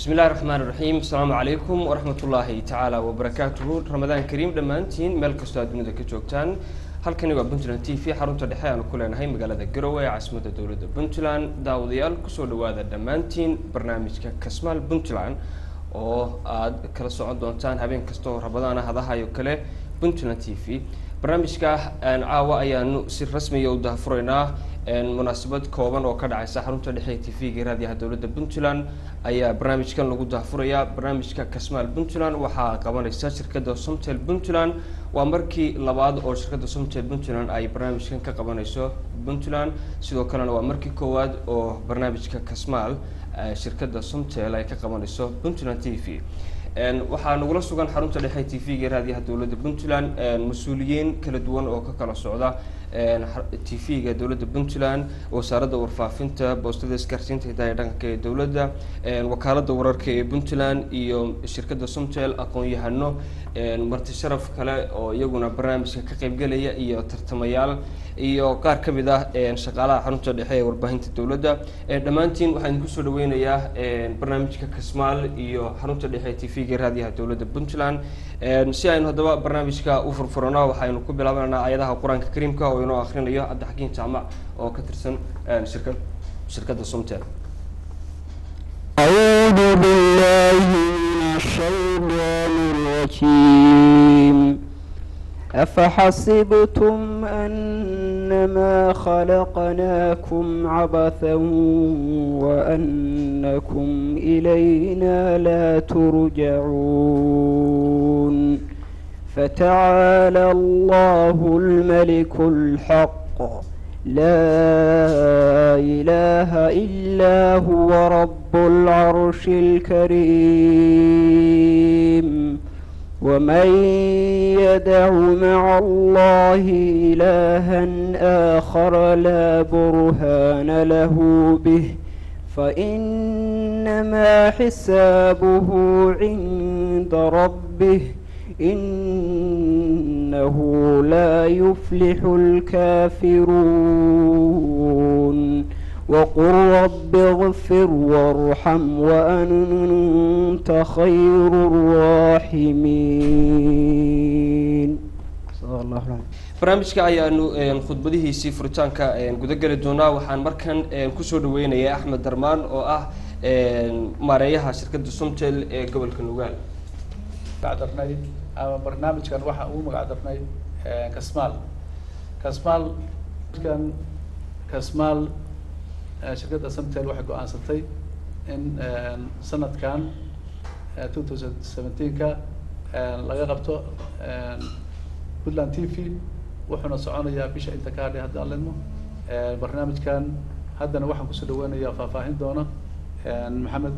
bismi illahi raxmaan iraxiim asalaamu calaykum waraxmat ullaahi tacaala wabarakaatuhu ramadaan kariim dhammaantiin meel kastoo aad dunida ka joogtaan halkani waa puntland t v xarunta dhexe aanu ku leenahay magaalada garowe ee caasimadda dowladda puntland daawadayaal kusoo dhawaada dhammaantiin barnaamijka kasmaal puntland oo aad kala socon doontaan habeen kasta oo rabadaana hadahayo kale puntland t v barnaamijka caawa ayaanu si rasmiya u dahafuraynaa munaasabad kooban oo ka dhacaysa xarunta dhexe ee t v-ga raadiyaha dowladda puntland ayaa barnaamijkan lagu dahafurayaa barnaamijka kasmaal puntland waxaa qabanaysa shirkadda somtel puntland waa markii labaad oo shirkadda somtel puntland ay barnaamijkan ka qabanayso puntland sidoo kalena waa markii koowaad oo barnaamijka kasmaal shirkadda somtel ay ka qabanayso puntland t v waxaa nagula sugan xarunta dhexe t v-ga raadiyaha dowladda puntland mas-uuliyiin kala duwan oo ka kala socda t v-ga dowladda puntland wasaaradda warfaafinta boostada isgaarsiinta hidaha dhaqanka ee dowladda wakaaladda wararka ee puntland iyo shirkadda somtel aqoon-yahano marti sharaf kale oo iyaguna barnaamijka ka qeybgelaya iyo tartamayaal iyo qaar ka mid ah shaqaalaha xarunta dhexe ee warbaahinta dowladda dhammaantiin waxaan idinku soo dhaweynayaa barnaamijka kasmaal iyo xarunta dhexe ee t v-ga raadiyaha dowladda puntland si aynu haddaba barnaamijka u furfurano waxaynu ku bilaabananaa ayadaha qur-aanka kariimka oo inoo akrinayo cabdixakiin jaamac oo ka tirsan shirka shirkadda somtel أعوذ بالله من الشيطان الرجيم أفحسبتم أنما خلقناكم عبثا وأنكم إلينا لا ترجعون فتعالى الله الملك الحق لا إله إلا هو رب العرش الكريم ومن يدع مع الله إلها آخر لا برهان له به فإنما حسابه عند ربه إنه لا يفلح الكافرون وقل رب اغفر وارحم وأنت خير الراحمين صدق الله العظيم barnaamijka ayaanu khudbadihiisii furitaanka gudageli doonaa waxaan markan kusoo dhaweynayaa axmed darmaan oo ah maareeyaha shirkadda somtel ee gobolka nugaal magacdarnay ama barnaamijkan waxaa ugu magacdarnay kasmaal kasmaal kan kasmaal shirkadda samtel waxay go-aansatay in sanadkan two thousand seventeenka laga qabto puntland t v wuxuuna soconayaa bisha inta ka hadhay haddaan ledmo barnaamijkan haddana waxaan kusoo dhaweynayaa faahfaahin doona maxamed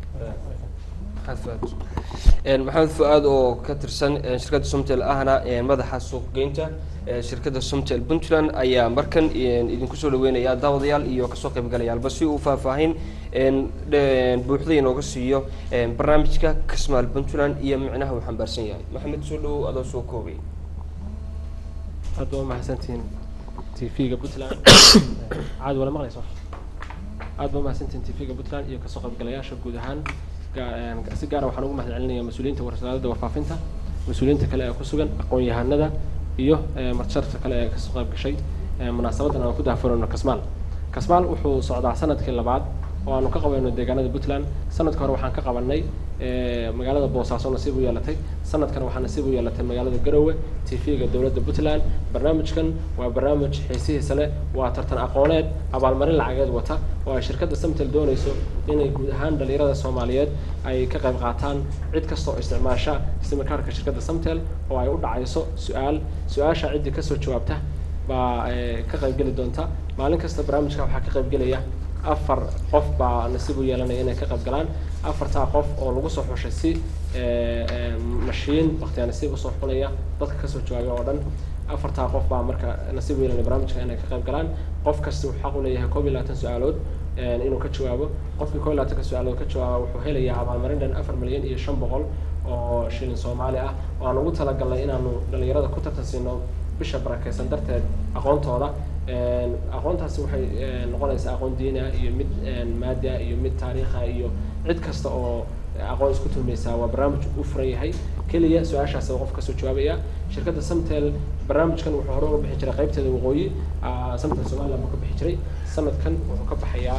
maxamed fu-aad oo ka tirsan shirkadda somtel ahna madaxa suuqgeynta shirkadda somtel puntland ayaa markan idinku soo dhaweynayaa daawadayaal iyo kasoo qaybgalayaalba si uu faahfaahin buuxda inooga siiyo barnaamijka kasmaal puntland iyo micnaha uu xambaarsan yahay maxamed soo dhawow adoo soo koobay aad waa mahadsantihiin t v-ga puntland caad wala maqlayso aad baa mahadsantihiin t v-ga puntland iyo kasoo qaybgalayaasha guud ahaan si gaara waxaan ugu mahad celinaya mas-uuliyiinta wasaaradda warfaafinta mas-uuliyiinta kale ee ku sugan aqoon-yahanada iyo martisharafta kale ee kasoo qayb gashay munaasabadan aan ku daafurayno kasmaal kasmaal wuxuu socdaa sanadkii labaad oo aanu ka qabayno deegaanada puntland sanadka hore waxaan ka qabanay magaalada boosaaso nasiib u yeelatay sanadkan waxaa nasiib u yeelatay magaalada garowe t v-ga dowladda puntland barnaamijkan waa barnaamij xiisihiisa leh waa tartan aqooneed abaalmarin lacageed wata oo ay shirkadda samtel doonayso inay guud ahaan dhalinyarada soomaaliyeed ay ka qayb qaataan cid kasta oo isticmaasha simikaarka shirkadda samtel oo ay u dhacayso su-aal su-aasha ciddii kasoo jawaabta baa ka qaybgeli doonta maalin kasta barnaamijka waxaa ka qaybgelaya afar qof baa nasiib u yeelanaya inay ka qayb galaan afartaa qof oo lagu soo xushay si mashiin waktiyaa nasiib usoo xunaya dadka kasoo jawaabay oo dhan afartaa qof baa marka nasiib u yeelanaya barnaamijka inay ka qayb galaan qof kasta wuxuu xaq u leeyahay koob iyo labaatan su-aalood inuu ka jawaabo qofkii koob iyo labaatanka su-aalood ka jawaaba wuxuu helayaa abaalmarin dhan afar milyan iyo shan boqol oo shilin soomaali ah oo aan ugu talagalnay inaanu dhalinyarada ku tartan siino bisha barakeysan darteed aqoontooda aqoontaasi waxay noqonaysaa aqoon diina iyo mid maadi ah iyo mid taariikha iyo cid kasta oo aqoon isku tuhmaysaa waa barnaamij u furan yahay keliya su-aashaas qof kasoo jawaabaya shirkadda samtel barnaamijkan wuxuu hore uga bixi jiray qaybteeda waqooyi ah, samtel somaliland buu ka bixi jiray sanadkan wuxuu ka baxayaa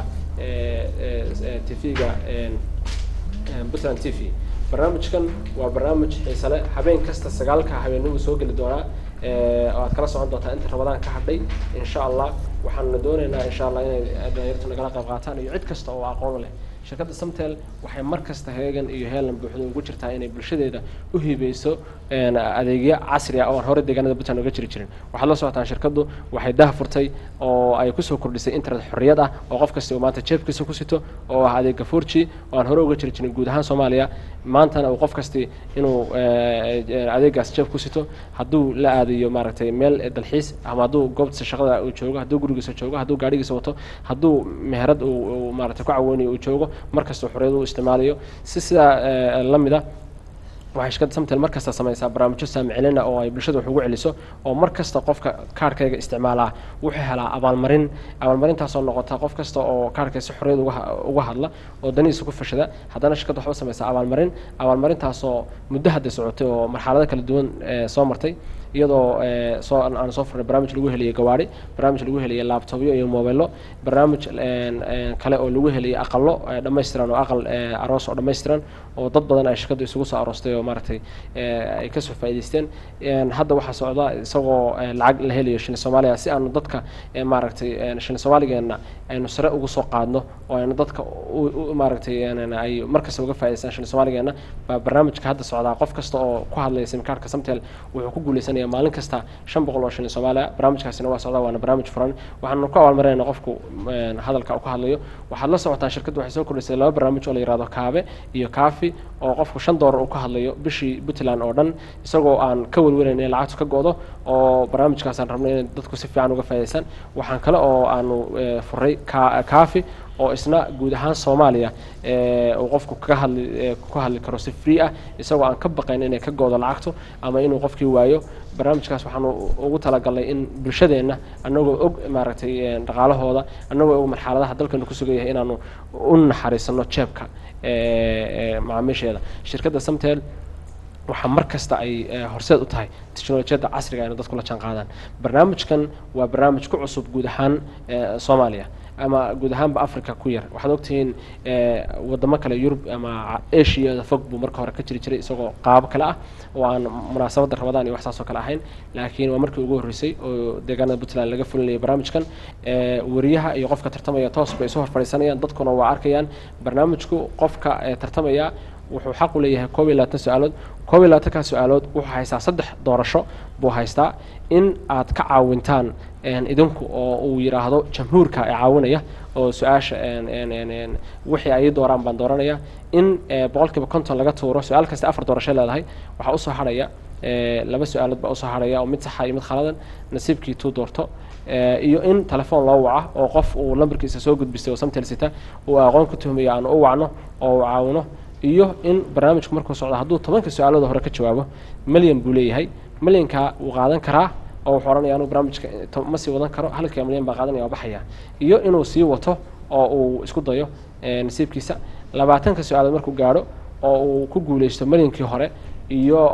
tv-ga puntland t v barnaamijkan waa barnaamij xiise leh habeen kasta sagaalka habeenimo soo geli doonaa eh, oo aad kala socon doontaa inta ramadaan ka hadhay insha allah waxaanuna doonaynaa insha allah inay dhalinyartu nagala qayb qaataan iyo cid kasta oo aqoon leh shirkadda samtel waxay mar kasta heegan iyo heelan buuxda ugu jirtaa inay bulshadeeda u hiibeyso een, adeegyo casri ah oo aan hore deegaanada puntland uga jiri jirin waxaad la socotaan shirkaddu waxay dah furtay oo ay kusoo kordhisay internet xorriyad ah oo qof kasta uu maanta jeebkiisa ku sito oo ah adeega forji oo aan hore uga jiri jirin guud ahaan soomaaliya maantana uu qof kasti inuu eh, eh, adeegaas jeeb ku sito hadduu la aadayo maaragtay meel dalxiis ama hadduu goobtiisa shaqada uu joogo hadduu gurigiisa joogo hadduu gaadhigiisa wato hadduu meherad uu uu maaragtay ku caweynayo uu joogo mar kasta xorriyad u isticmaalayo si sidaa eh, la mid ah waxay shirkadda samtel mar kasta samaysaa barnaamijyo saamicilina oo ay bulshada wax ugu celiso oo mar kasta qofka kaarhkayga isticmaalaa wuxuu helaa abaalmarin abaalmarintaasoo noqota qof kasta oo kaarhkay si xorriyad uga ha- uga hadla oo danihiisa ku fashada haddana shirkadda waxba samaysaa abaalmarin abaalmarintaasoo muddo hadda socotay oo marxalado kala duwan eh, soo martay iyadoo eh, soo aan aan soo furnay barnaamij lagu heliyay gawaari barnaamij lagu heliyay laptopyo iyo mobillo barnaamij een, een, kale oo lagu heliyay aqalo eh, dhammaystiran oo aqal eh, aroos oo dhammaystiran oo dad badan ay shirkaddu isugu soo aroostay oo maaragtay eh, ay kasoo faa'iidaysteen Een, hadda waxaa socda isagoo eh, lacag la helayo shilin soomaaliya si aanu dadka eh, maaragtay een, shilin soomaaligeena aynu sare ugu soo qaadno oo aynu dadka u- u- maaragtay een, ay markasta uga faa'idaystaan shilin soomaaligeena baa barnaamijka hadda socdaa qof kasta oo ku hadlaya simkaarka samtel wuxuu ku guuleysanaya maalin kasta shan boqol oo shilin soomaaliya barnaamijkaasina waa socdaa waana barnaamij furan waxaanu ku abaalmarinayna qofku een, hadalka uu ka hadlayo waxaad la socotaan shirkaddu waxay soo kordhisay laba barnaamij oo la yihahdo kaabe iyo kaafi oo qofku shan doolar uu ka hadlayo bishii puntland oo dhan isagoo aan ka welwelayn in lacagtu ka go'do oo barnaamijkaasaan rabnay inay dadku si fiican uga faa'idaystaan waxaan kale oo aanu eh, furay ka- kaafi oo isna guud ahaan soomaaliya eh, uu qofku kaga hadli eh, ku hadli karo si free ah isagoo aan ka baqayn inay ka go'do lacagtu ama inuu qofkii waayo barnaamijkaas waxaanu ugu talagalnay in bulshadeenna annagoo og maaragtay eh, dhaqaalahooda annagoo og marxaladaha dalkanu ku sugan yahay inaanu u naxariisano jeebka eh, eh, macaamiisheeda shirkadda samtel waxaa mar kasta ay eh, horseed u tahay teknolojiyadda casriga ayna dadku la jaan qaadaan barnaamijkan waa barnaamij ku cusub guud ahaan eh, soomaaliya ama guud ahaanba africa ku yar waxaad ogtihiin eh, wadamo kale yurub ama asiada fog buu marka hore ka jiri jiray isagoo qaabo kale ah oo aan munaasabadda ramadaan iyo wax saas oo kale ahayn laakiin waa markii ugu horreysay oo deegaanada puntland laga fulinayay barnaamijkan eh, wariyaha iyo qofka tartamaya toos bay isu hor fadhiisanayaan dadkuna waa arkayaan barnaamijku qofka eh, tartamaya wuxuu xaq u leeyahay koob iyo labaatan su-aalood koob iyo labaatankaa su-aalood wuxuu haystaa saddex doorasho buu haystaa in aad ka caawintaan een, idinku oo uu yidhaahdo jamhuurka ee caawinaya oo su-aasha een, een, een, een, wixii ay ii dooraan baan dooranaya in eh, boqolkiiba konton laga tuuro su-aal kasta afar doorasho leedahay waxaa usoo hadhaya eh, laba su-aalood baa usoo hadhaya oo mid saxa iyo mid khaladan nasiibkii tuu doorto Eh, iyo in telefoon loo waca oo qof uu lambarkiisa soo gudbistay oo samtel sita uu aqoon ku tuhmayo aan u wacno oo uu caawino iyo in barnaamijku markuu socdo hadduu tobanka su-aalooda hore ka jawaabo milyan buu leeyahay milyankaa wuu qaadan karaa oo wuxuu odhanaya anuu barnaamijka to- ma sii wadan karo halkaa milyan baa qaadanaya waa baxaya iyo inuu sii wato oo uu isku dayo eh, nasiibkiisa labaatanka su-aalood markuu gaadho oo uu ku guuleysto milyankii hore iyo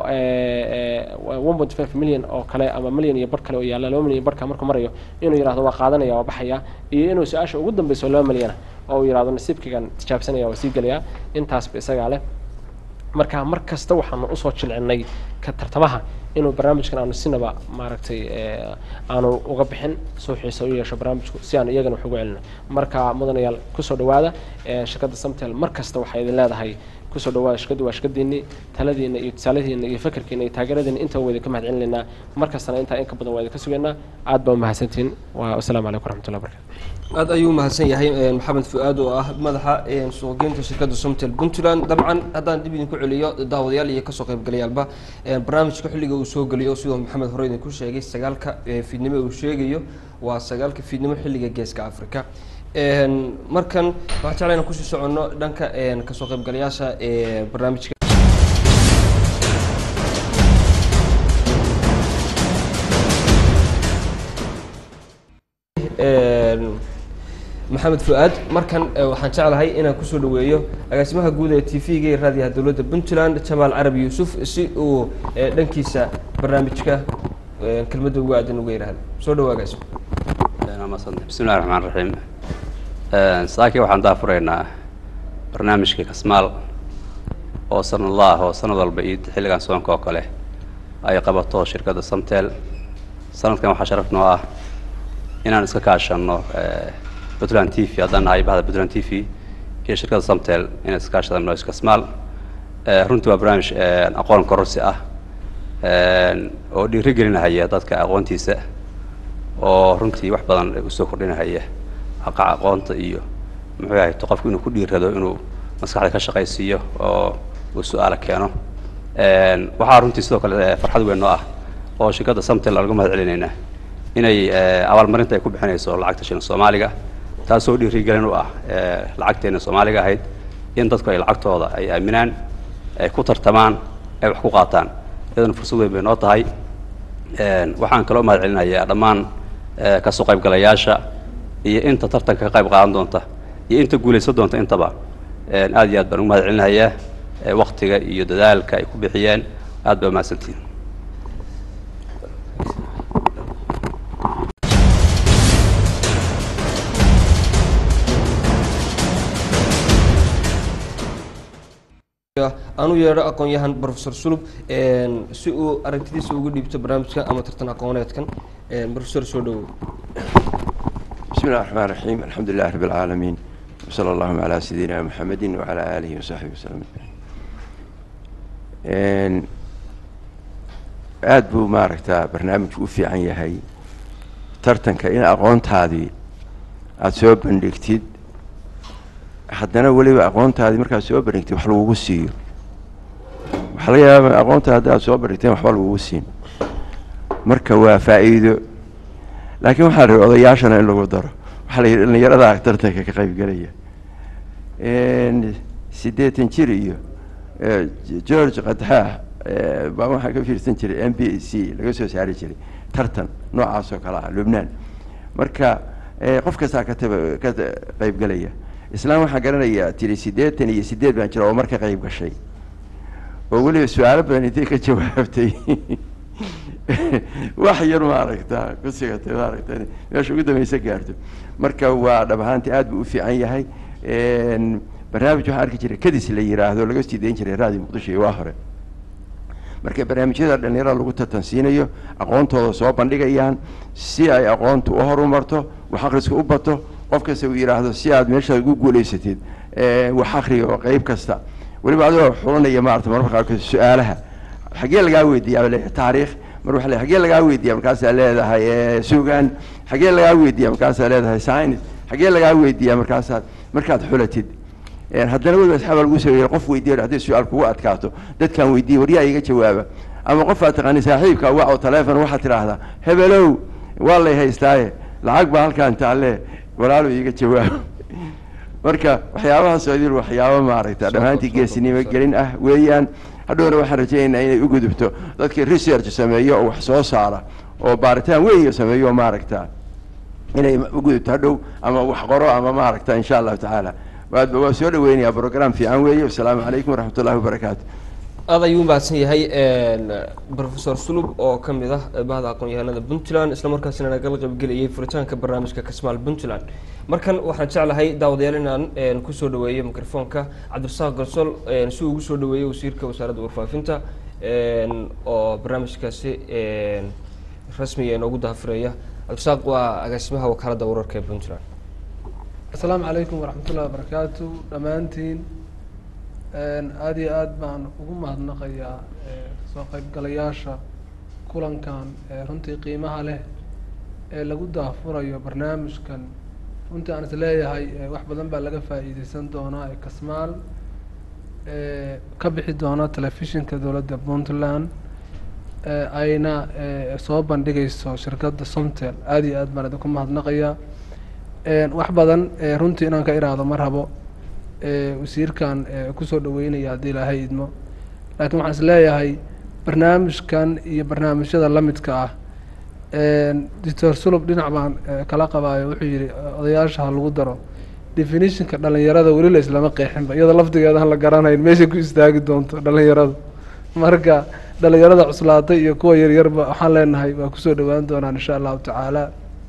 one point five million oo kale ama milyan iyo bar kale oo yaalla laba milyan iyo barka markuu marayo inuu yidhahdo waa qaadanaya waa baxaya iyo inuu su-aasha ugu dambeyso laba milyana oo uu yidhahdo nasiibkaygan tijaabsanaya waa sii gelaya intaasba isagaa leh marka mar kasta waxaanu usoo jilcinay ka tartamaha inuu barnaamijkan aanu sinaba maaragtay eh, aanu uga bixin soo xiisa u yeesho barnaamijku si aan iyagana wax ugu celino marka mudanayaal kusoo dhawaada eh, shirkadda samtel mar kasta waxay idin leedahay kusoo dhawaada shirkaddu waa shirkadiinii taladiina iyo tusaaladiina iyo fakerkiina iyo taageeradiina intaba waa idinka mahad celinaynaa mar kastana intaa in ka badan waa idinka sugaynaa aad baa umahadsantihiin waa wasalaamu calaykum waraxmatullahi wabarakatu aad ayuu umahadsan yahay eh, maxamed fu-aad oo ah madaxa eh, suuqgeynta shirkadda somtel puntland dabcan haddaan dib idinku celiyo daawadayaal iyo kasoo qaybgalayaalba eh, barnaamijka xilliga uu soo geliyo sidoo maxamed hore idinku sheegay sagaalka eh, fiidnimo uu sheegayo waa sagaalka fiidnimo xilliga geeska africa Een, markan waxaan jeclaa inaan kusii soconno dhanka een, kasoo qaybgalayaasha ee barnaamijka Een, maxamed fu-aad markan eh, waxaan jeclahay inaan kusoo dhaweeyo agaasimaha guud ee t v-ga ee raadiyaha dowladda puntland jamaal carabi yuusuf si uu eh, dhankiisa barnaamijka eh, kelmadda ugu aadan uga yidhaahdo soo dhawo agaasimo bismi illahi raxmaan raxiim saaki waxaan daafuraynaa barnaamijka kasmaal oo sanadlaah oo sanad walba iyo xilligan soonka oo kale ay qabato shirkadda samtel sanadkan waxaa sharaf noo ah inaan iska kaashano puntland t v haddaan nahay bahda puntland t v iyo shirkadda samtel inay iska kaashadaan barnaamijka kasmaal Eh, runtii waa barnaamij eh, aqoon kororsi ah oo dhiiri gelinahaya dadka aqoontiisa oo runtii wax badan usoo kordhinahaya aqac aqoonta iyo muxuu yahay to qofku inuu ku dhiirado inuu maskaxda ka shaqaysiiyo oo uu su-aala keeno waxaa runtii sidoo kale eh, farxad weyn noo ah oo shirkadda samtel laga mahad celinaynaa inay eh, abaalmarinta ay ku bixinayso lacagta shilin soomaaliga taasoo dhiirigelin u ah eh, lacagteena soomaaliga ahayd in dadku ay lacagtooda ay aaminaan ay ku tartamaan ay wax ku qaataan iyadana fursad weyn bay noo tahay Een, waxaan kaloo mahad celinayaa dhammaan eh, kasoo qaybgalayaasha iyo inta tartanka ka qayb qaadan doonta iyo inta guulaysan doonta intaba Een, aad iyo aad baan ugu mahad celinayaa eh, waktiga iyo dadaalka ay ku bixiyeen aad baa umahadsantihin aanu yeedho aqoon-yahan professor sulub een, si uu aragtidiisa uga dhiibto barnaamijka ama tartan aqooneedkan een, professor soo dhawow بسم الله الرحمن الرحيم الحمد لله رب العالمين وصلى اللهم على سيدنا محمد وعلى آله وصحبه وسلم أجمعين aad buu maaragtaa barnaamijku u fiican yahay tartanka in aqoontaadii aada soo bandhigtid haddana weliba aqoontaadii markaad soo bandhigtid wax lagugu siiyo waxaa laga yaaba aqoonta haddi aad soo bandhigteen waxba lagugu siin marka waa faa'iido laakiin waxaa la yihi odayaashana in lagu daro waxaa la yidhi dhallinyaradaa tartanka ka qaybgelaya siddeetan jir iyo eh, george kadxaa baa waxaa ka fiirsan jiray m b c laga soo saari jiray tartan noocaas oo kale ah lubnaan marka eh, qof kastaa ka taba ka ta- qaybgelaya islaan waxaan garanayaa tiri siddeetan iyo siddeed baan jira oo marka qayb gashay oo weliba su-aalo badan intay ka jawaabtay wax yar maaragta ku sigatay maaragta inay meesha ugu dambaysa gaarto marka waa dhab ahaantii aad buu u fiican yahay Een, barnaamij waxaan arki jiray kadis la yiraahdo laga sii dayn jiray raadiyo muqdisho iyo waa hore marka barnaamijyada dhalinyarada lagu tartansiinayo aqoontooda soo bandhigayaan si ay aqoontu u horumarto wax akhriska u bato qof kasta uu yidhaahdo si aad meeshaad ugu guulaysatid ee, wax akhriga oo qeyb kasta weliba adigoo xulanaya maarata marmarka qaarkood su-aalaha xaggee lagaa weydiiyaa le taariikh mar waxa le xaggee lagaa weydiiya markaasaa leedahay ee, sugan xaggee lagaa weydiiya markaasaa leedahay science xaggee lagaa weydiiya markaasaad markaad xulatid Een, haddana weliba asxaaba lagu sameeyey qof weydiiyo hadday su-aal kugu adkaato dadkaan weydiiye waryaa iga jawaaba ama qof aad taqaani saaxiibka wac oo taleefon waxaad tidhaahdaa hebelow waa lay haystaaye lacag baa halkaan taalle walaalo iiga jawaab marka waxyaabahaas oo idil waxyaabo maaragta dhammaantii geesinimo gelin ah weeyaan hadhowna waxaan rajaynaynaa inay u gudubto dadkii research sameeyo oo wax soo saara oo baaritaan weyn sameeyo oo maaragta inay u gudubto hadhow ama wax qoro ama maaragta insha allahu tacaala waadba waa soo dhaweynayaa program fiican weeye wasalaamu calaykum waraxmat ullahi wabarakaatu aad ayuu umahadsan yahay professor sulub oo ka mid ah bahda aqoon-yahanada puntland isla markaasina nagala qaybgelayay furitaanka barnaamijka kasmaal puntland markan waxaan jeclahay daawadayaal inaan een, kusoo dhaweeyo microfoonka cabdirasaaq garsol een, si uu ugu soo dhaweeyo wasiirka wasaaradda warfaafinta een, oo barnaamijkaasi een, rasmiga inoogu dahafireeya cabdirasaaq waa agaasimaha wakaaladda wararka ee puntland asalaamu calaykum waraxmatullahi wabarakaatu dhammaantiin aada iyo aad baan ugu mahadnaqayaa eh, soo qaybgalayaasha kulankan ee runtii qiimaha leh ee lagu daafurayo barnaamijkan runtii aan is leeyahay eh, wax badan baa laga faa'iideysan doonaa ee kasmaal eh, ka bixi doona telefishinka dowladda puntland eh, ayna eh, soo bandhigayso shirkadda somtel aada iyo aad baan idinku mahadnaqayaa Een, wax badan ee runtii inaan ka iraahdo ma rabo ee wasiirkan ee kusoo dhaweynaya haddii ilaahay idmo laakiin waxaan is leeyahay barnaamijkan iyo barnaamijyada la midka ah doctor sulub dhinac baan eh, kala qabaayo wuxuu yihi eh, odayaasha ha lagu daro definitionka dhalinyarada weli la islama qeexinba iyada lafdigeeda aan la garanayn meeshay ku istaagi doonto dhalinyaradu marka dhalinyarada cuslaatay iyo kuwa yaryarba waxaan leenahay waa kusoo dhawaan doonaan insha allahu tacaala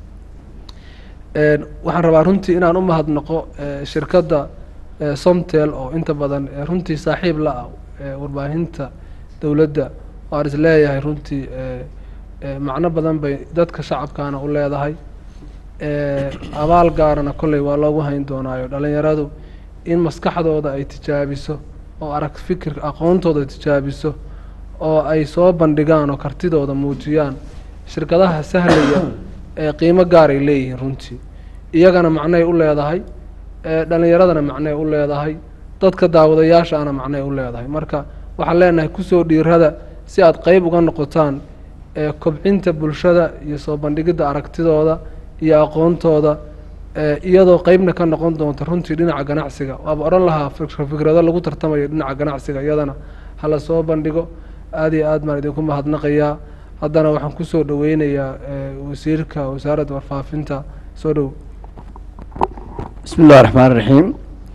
Een, waxaan rabaa runtii inaan u mahadnaqo eh, shirkadda eh, somtel oo inta badan eh, runtii saaxiib la ah eh, warbaahinta dowladda oo aan is leeyahay runtii eh, eh, macno badan bay dadka shacabkaana u leedahay Eh, abaal gaarana kolley waa loogu hayn doonaayo dhalinyaradu in maskaxdooda ay tijaabiso oo arag fikirka aqoontooda ay tijaabiso oo ay soo bandhigaan oo kartidooda muujiyaan shirkadaha sahlaya ee qiimo gaaray leeyihiin runtii iyagana macnay u leedahay ee dhalinyaradana macnay u leedahay dadka daawadayaashaana macnay u leedahay marka waxaan leenahay kusoo dhiirada si aad qeyb uga noqotaan ee kobcinta bulshada iyo soo bandhigidda aragtidooda iyo aqoontooda ee iyadoo qeybna ka noqon doonta runtii dhinaca ganacsiga waaba odhan lahaa fik- fikrado lagu tartamayo dhinaca ganacsiga iyadana hala soo bandhigo aada iyo aad baan idinku mahadnaqayaa haddana waxaan kusoo dhaweynayaa eh, wasiirka wasaaradda warfaafinta soo dhow bismi illahi raxmaan raxiim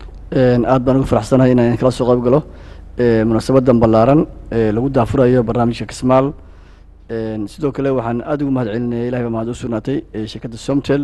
aad baan ugu faraxsanahay inaan kala soo qayb galo eh, munaasabadan ballaaran ee lagu daafurayo barnaamijka kismaal Een, sidoo kale waxaan aada ugu mahad celinaya ilahay baa mahad u sugnaatay ee shirkadda somtel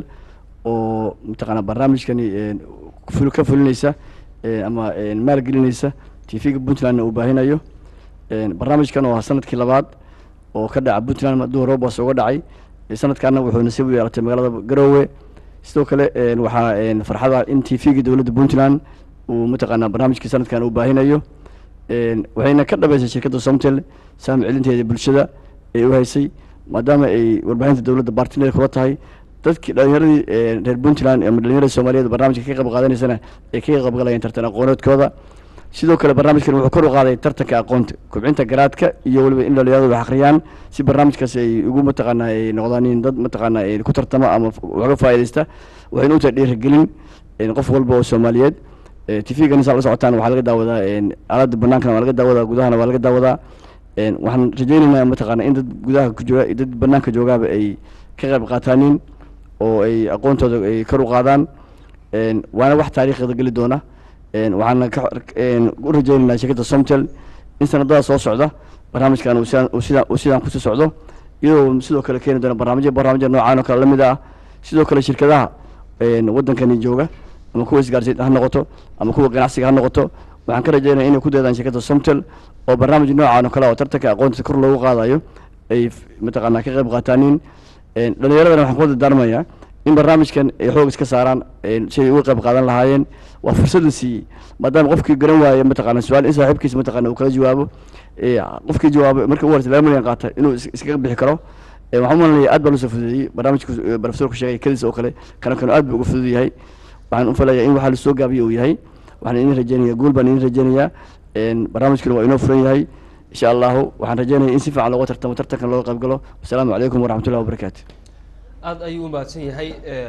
oo mataqaanaa barnaamijkani een, ful- ka fulinaysa ee, ama een, maalgelinaysa t v-ga puntlandna uu baahinayo Een, barnaamijkan oo ah sanadkii labaad oo ka dhaca puntland hadduu roobas uga dhacay ee, sanadkaana wuxuu nasiib u yeelatay magaalada garoowe sidoo kale een, waxaa een, farxada in t v-ga dowladda puntland uu mataqaanaa barnaamijkii sanadkan uu baahinayo Een, waxayna ka dhabeysay shirkadda somtel saam celinteeda bulshada ay u haysay maadaama ay warbaahinta dowladda bartiner kula tahay dadkii dhalinyaradii ee, reer puntland ama dhalinyarada soomaaliyeed barnaamijka ka qayb qaadanaysana ay ka qayb galayeen tartan aqooneedkooda sidoo kale barnaamijkan wuxuu kor u qaaday tartanka aqoonta kobcinta garaadka iyo weliba in dhalinyaradu wax akhriyaan si barnaamijkaasi ay ugu mataqaanaa ay noqdaan in dad mataqaanaa ay ku tartama ama f- wax ka faa'iidaysta waxayna u tahay dhiirigelin een, qof walba oo soomaaliyeed t v-gan saa la socotaan waxaa laga daawadaa een, aaladda banaankana waa laga daawadaa gudahana waa laga daawadaa Een, waxaan rajeynaynaa mataqaana in dad gudaha ku jooga iyo dad banaanka joogaaba ay ka qayb qaataanin oo ay aqoontooda ay kor u qaadaan Een, waana wax taariikhda geli doona Een, waxaana ka een, u rajeynaynaa shirkadda somtel in sanadada soo socda barnaamijkan uu sidaan uu sidaan uu sidaan kusii socdo iyadoo sidoo kale keeni doona barnaamijyo barnaamijya noocaan oo kale la mid ah sidoo kale shirkadaha een, waddankani jooga ama kuwa isgaarsiin ha noqoto ama kuwa ganacsiga ha noqoto waxaan ka rajeynaya inay ku daydaan shirkadda somtel oo barnaamij noocaan oo kale oo tartanka aqoonta kor loogu qaadayo ay f- mataqaanaa ka qayb qaataanin Een, dhalinyaradana waxaan ku dardaarmayaa in barnaamijkan ay xoog iska saaraan een, si ay uga qayb qaadan lahaayeen waa fursadda siiyey maadaama qofkii garan waaye mataqaana su-aal in saaxiibkiisa mataqaana uu kala jawaabo ee, qofkii jawaabo marka ugu horeysa laba milyan qaata inuu is- iskaga bixi karo Ee, waxaan u malanaya aad baa loo soo fududeeyey barnaamijka eh, profesorku sheegay kadiis oo kale kana kanu aad buu uga fudud yahay waxaan u falayaa in waxaa lasoo gaabiye uu yahay waxaan idin rajeynaya guul baan idin rajeynayaa Een, barnaamijkuna waa inoo furan yahay insha allahu waxaan rajeynaya in si fiican looga tartamo tartankan looga qayb galo wasalaamu calaykum waraxmatullahi wabarakaatu aada ayuu u mahadsan yahay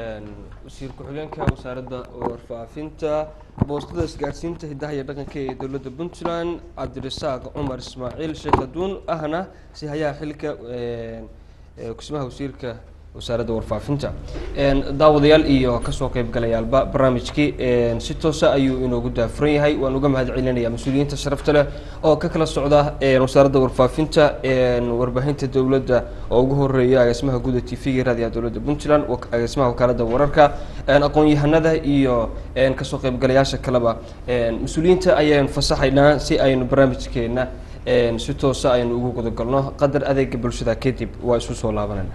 wasiir ku-xigeenka wasaaradda warfaafinta boostada isgaarsiinta hiddaha iyo dhaqanka ee dowladda puntland cabdirasaaq cumar ismaaciil sheekh aduun ahna si hayaha xilka een, ee, kusmaha wasiirka wasaaradda warfaafinta Een, daawadayaal iyo kasoo qaybgalayaalba barnaamijkii een, si toosa ayuu inoogu daafuran yahay waan uga mahad celinayaa mas-uuliyiinta sharafta leh oo ka kala socda een, wasaaradda warfaafinta een, warbaahinta dowladda oo ugu horeeya agaasimaha guud ee t v-ga raadiyaha dowladda puntland wak- agaasimaha wakaaladda wararka een, aqoon-yahanada iyo een, kasoo qaybgalayaasha kaleba een, mas-uuliyiinta ayaan fasaxaynaa si aynu barnaamijkeena een, si toosa aynu ugu gudagalno qadar adeega bulshada kadib waa isu soo laabanayna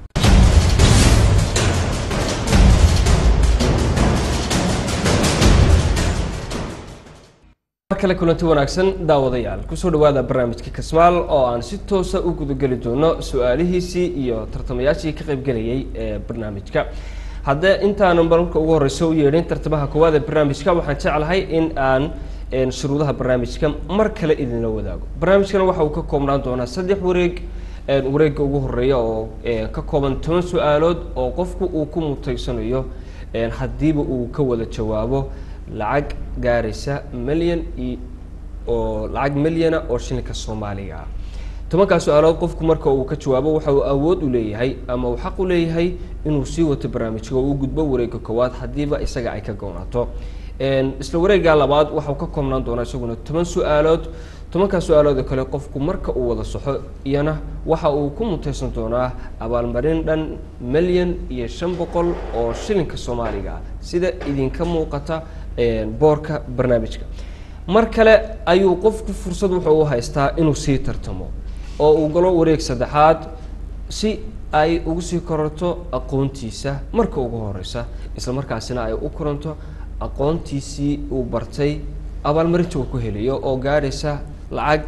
mar kale kulanti wanaagsan daawadayaal kusoo dhawaada barnaamijka kasmaal oo aan si toosa u gudageli doono su-aalihiisii iyo tartamayaashii ka qaybgelayay ee barnaamijka haddee intaanan marka ugu horeysa u yeedhin tartamaha koowaad ee barnaamijka waxaan jeclahay in aan een, shuruudaha barnaamijka mar kale idinla wadaago barnaamijkan waxa uu ka koobnaan doonaa saddex wareeg een, wareegga ugu horeeya oo een, ka kooban toban su-aalood oo qofku uu ku mutaysanayo een, haddiiba uu ka wada jawaabo lacag gaaraysa milyan i oo lacag milyana oo shilinka soomaaliga ah tobankaa su-aalood qofku marka uu ka jawaabo waxa uu awood u leeyahay ama uu xaq u leeyahay inuu sii wato barnaamijka oo uu gudbo wareegga koowaad haddiiba isaga ay ka gownaato Een, isla wareegga labaad waxau ka koobnaan doonaa isaguna toban su-aalood tobankaa su-aalood oo kale qofku marka uu wada saxo iyana waxa uu ku mutaysan doonaa abaalmarin dhan milyan iyo shan boqol oo shilinka soomaaliga ah sida idinka muuqata een, boorka barnaamijka mar kale ayuu qofku fursad wuxuu u haystaa inuu sii tartamo oo uu galo wareeg saddexaad si ay ugu sii kororto aqoontiisa marka ugu horeysa isla markaasina ay u koranto aqoontiisii uu bartay abaalmarinta uu ku helayo oo gaadhaysa lacag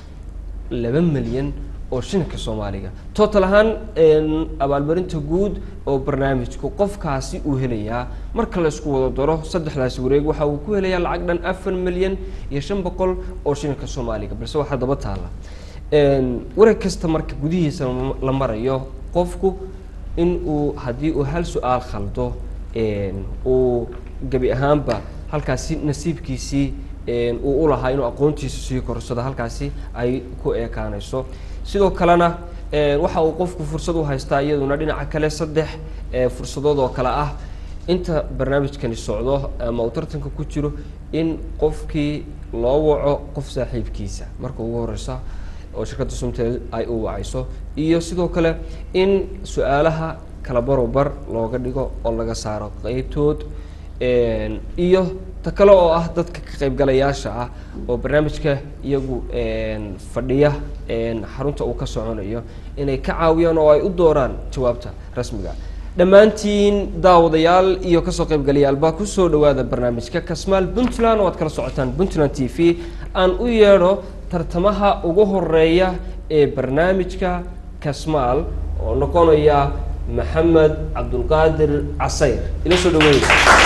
laba milyan oo shilinka soomaaliga total ahaan een, abaalmarinta guud oo barnaamijku qofkaasi uu helayaa marka la isku wada daro saddexdaasi wareeg waxa uu ku helayaa lacag dhan afar milyan iyo shan boqol oo shilinka soomaaliga balse waxaa daba taala Een, wareeg kasta marka gudihiisa la- la marayo qofku in uu haddii uu hal su-aal khaldo een, uu gebi ahaanba halkaasi nasiibkiisii een, uu u lahaa inuu aqoontiisa sii korsado halkaasi ay ku ekaanayso sidoo kalena een, waxa uu qofku fursad u haystaa iyaduna dhinaca kale saddex ee, fursadood oo kale ah inta barnaamijkani socdo ama uu tartanka ku jiro in qofkii loo waco qof saaxiibkiisa marka ugu horeysa oo shirkadda sumtel ay u wacayso iyo sidoo kale in su-aalaha kala barobar looga dhigo oo laga saaro qeybtood Een, iyo ta kale oo ah dadka ka qaybgalayaasha ah oo barnaamijka iyagu een, fadhiya een, xarunta uu ka soconayo inay ka caawiyaan oo ay u dooraan jawaabta rasmiga dhammaantiin daawadayaal iyo kasoo qaybgalayaalba kusoo dhawaada barnaamijka kasmaal puntland oo aad kala socotaan puntland t v aan u yeedho tartamaha ugu horeeya ee barnaamijka kasmaal oo noqonaya maxamed cabdulqaadir casayr ila soo dhaweeya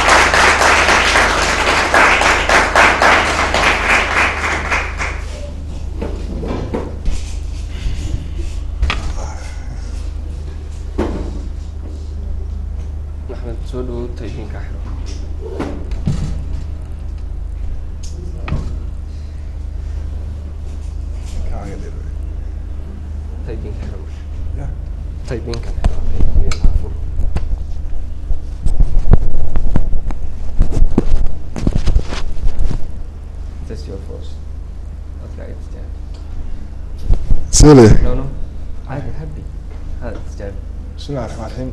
maxamed soo dhawow taydiinka xiro taydiinka xiro taydiinka xiro Test your force. Okay, it's jab. سيلي No, no. عادي happy. هذا استجاب. بسم الله الرحمن الرحيم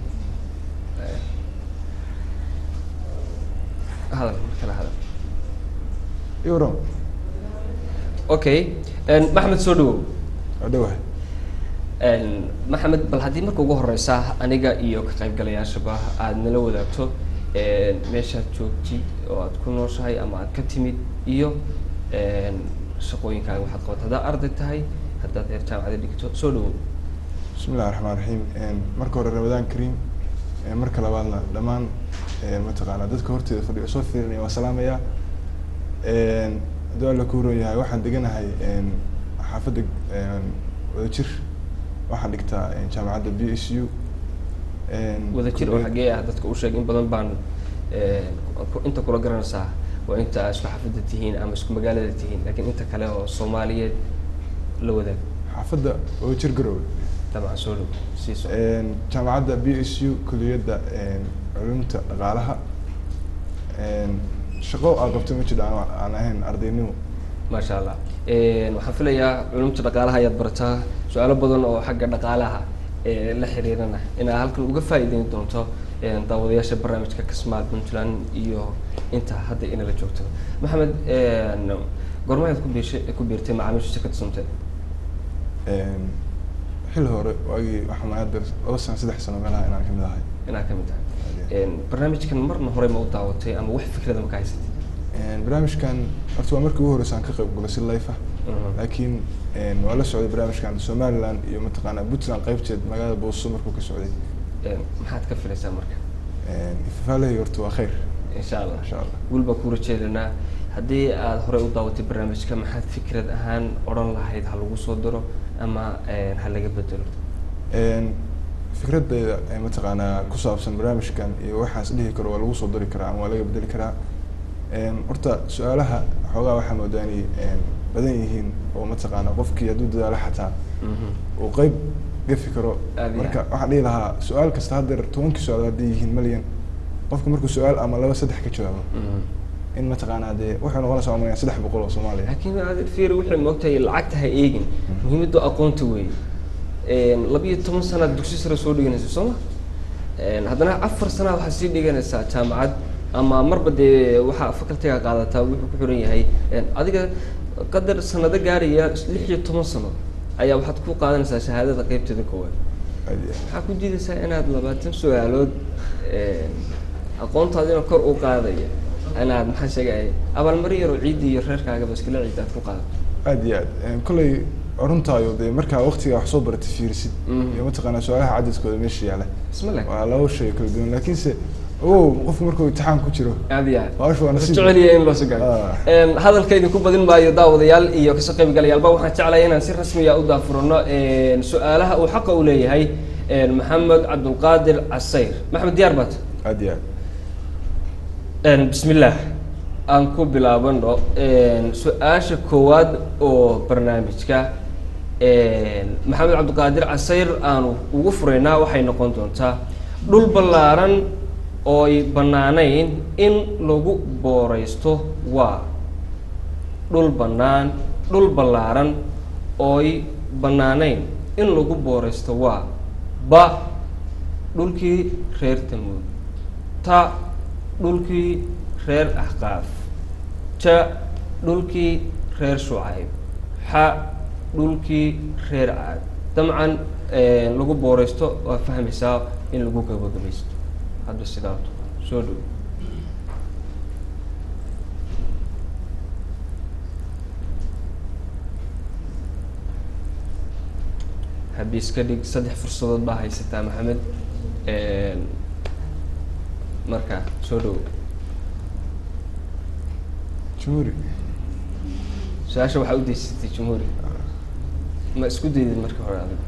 هذا كلا هذا. يورو Okay. And maxamed soo dhawow. أدوه Een, maxamed bal haddii marka ugu horeysa aniga iyo ka qaybgalayaashaba aada nala wadaagto een, meeshaad joogtid oo aad ku nooshahay ama aad ka timid iyo een, shaqooyinkaaga waxaad qabato haddaad arday tahay haddaad heer jaamacada dhigto soo dhawow بسم الله الرحمن الرحيم marka hore ramadaan kariim marka labaadna dhammaan mataqaanaa dadka horteeda fadhiyo soo fiirinaya waa salaamaya hadduu alla ku roon yahay waxaan deganahay xaafadda wadajir waxaan dhigtaa jaamacadda b s u wadajir oo xagee ah dadka u sheeg in badan baan een, ku- inta kula garanaysaa waa inta aad isku xafida tihiin ama isku magaalada tihiin laakiin inta kale oo soomaaliyeed la wadaag xaafadda wadajir garowe dabcan soo dhawow sii soco jaamacadda b s u kuliyadda culumta dhaqaalaha shaqo aa qabto ma jiro aan aan ahayn ardaynimo maasha allah Een, waxaan filayaa culumta dhaqaalaha ayaad barataa su-aalo badan oo xagga dhaqaalaha ee la xiriirana inaad halkan uga faa'iideyn doonto een, daawadayaasha barnaamijka kasmaal puntland iyo inta hadda inala joogto maxamed een, goorma ayaad ku biishay ku biirtay macaamiisha shirkadda sumtel xil hore waagii waxaa maayad laba sano saddex sano meelaha inaan kamid ahay inaad ka mid tahay Een, barnaamijkan marna hore ma u daawatay ama wax fikrada ma ka haysatay barnaamijkan horta waa markii ugu horeysa aan ka qayb galay si life ah Mhm. laakiin waa la socday barnaamijkan somaliland iyo mataqaanaa puntland qaybteed magaalada booso markuu ka socday Een, maxaad ka filaysaa marka ifafaalahey horta waa khayr insha allah insha allah guul baan kuu rajeedanaa haddii aad horey u daawatay barnaamijka maxaad fikrad ahaan odhan lahayd ha lagu soo diro ama een, ha laga bedelo fikradeyda ee mataqaanaa ku saabsan barnaamijkan iyo waxaas dhihi karo waa lagu soo dari karaa ama waa laga bedeli karaa horta su-aalaha xoogaa waxaa moodaa inay badan yihiin oo mataqaanaa qofkii hadduu dadaalo xataa uu qeyb gafi karo Aad iyo marka aad. waxaan dhihi lahaa su-aal kasta haddeer tobankii su-aal hadday yihiin malyan qofka markuu su-aal ama laba saddex ka jawaabo in mataqaanaa dee wuxuu noqonaysaa umalayaan saddex boqol oo soomaaliya laakiin aad fiir wixii moogtahay lacagta ha eegin muhiimaddu aqoonta weeye labiyo toban sanaad dugsi sare soo dhiganaysa soo ma haddana afar sanaad waxaad sii dhiganaysaa jaamacad ama marba dee waxaa facultiga qaadataa wuxuu ku xiran yahay adiga qadar sanado gaaraya lix iyo toban sano ayaa waxaad ku qaadanaysaa shahaadada qeybteeda koowaad Aad iyo aad. waxaa ku diidaysaa inaad labaatan su-aalood aqoontaadina kor u qaadaya inaad maxaa sheegaya abaalmarin yaroo ciidda iyo reerkaagaba iskala ciidda aad ku qaadato aad iyo aad kolley runtaayo dee markaa waqtiga wax soo baratay fiirisid Mhm. iyo mataqaanaa su-aalaha cadadkooda meesha yaala isma leh waa laba shay kala duwan laakiinse ogow qofku markuu imtixaan ku jiro aad iyo aad hawsha waa nasiib jeceliya in loo soo gaaro Ah. hadalka idinku badin maayo daawadayaal iyo kasoo qaybgalayaalba waxaan jeclahay inaan si rasmiya u daafurano su-aalaha uu xaqa u leeyahay maxamed cabdulqaadir casayr maxamed diyaar baad aad iyo aad bismillaah aan ku bilaabano su-aasha koowaad oo barnaamijka maxamed cabdiqaadir casayr aanu ugu furaynaa waxay noqon doontaa dhul ballaaran ooy bannaanayn in lagu booraysto waa dhul bannaan dhul ballaaran ooy bannaanayn in lagu booraysto waa ba dhulkii reer tamuud ta dhulkii reer axqaaf ja dhulkii reer shucayb xa dhulkii reer caad dabcan lagu booreysto waa fahmaysaa in lagu gabagabaysto hadda sidaato soo dhow haddii iska dhig saddex fursadood baa haysataa maxamed marka soo dhow jumhuuri su-aasha waxaa u deysatay jumhuuri ma isku daydid marka hore adiga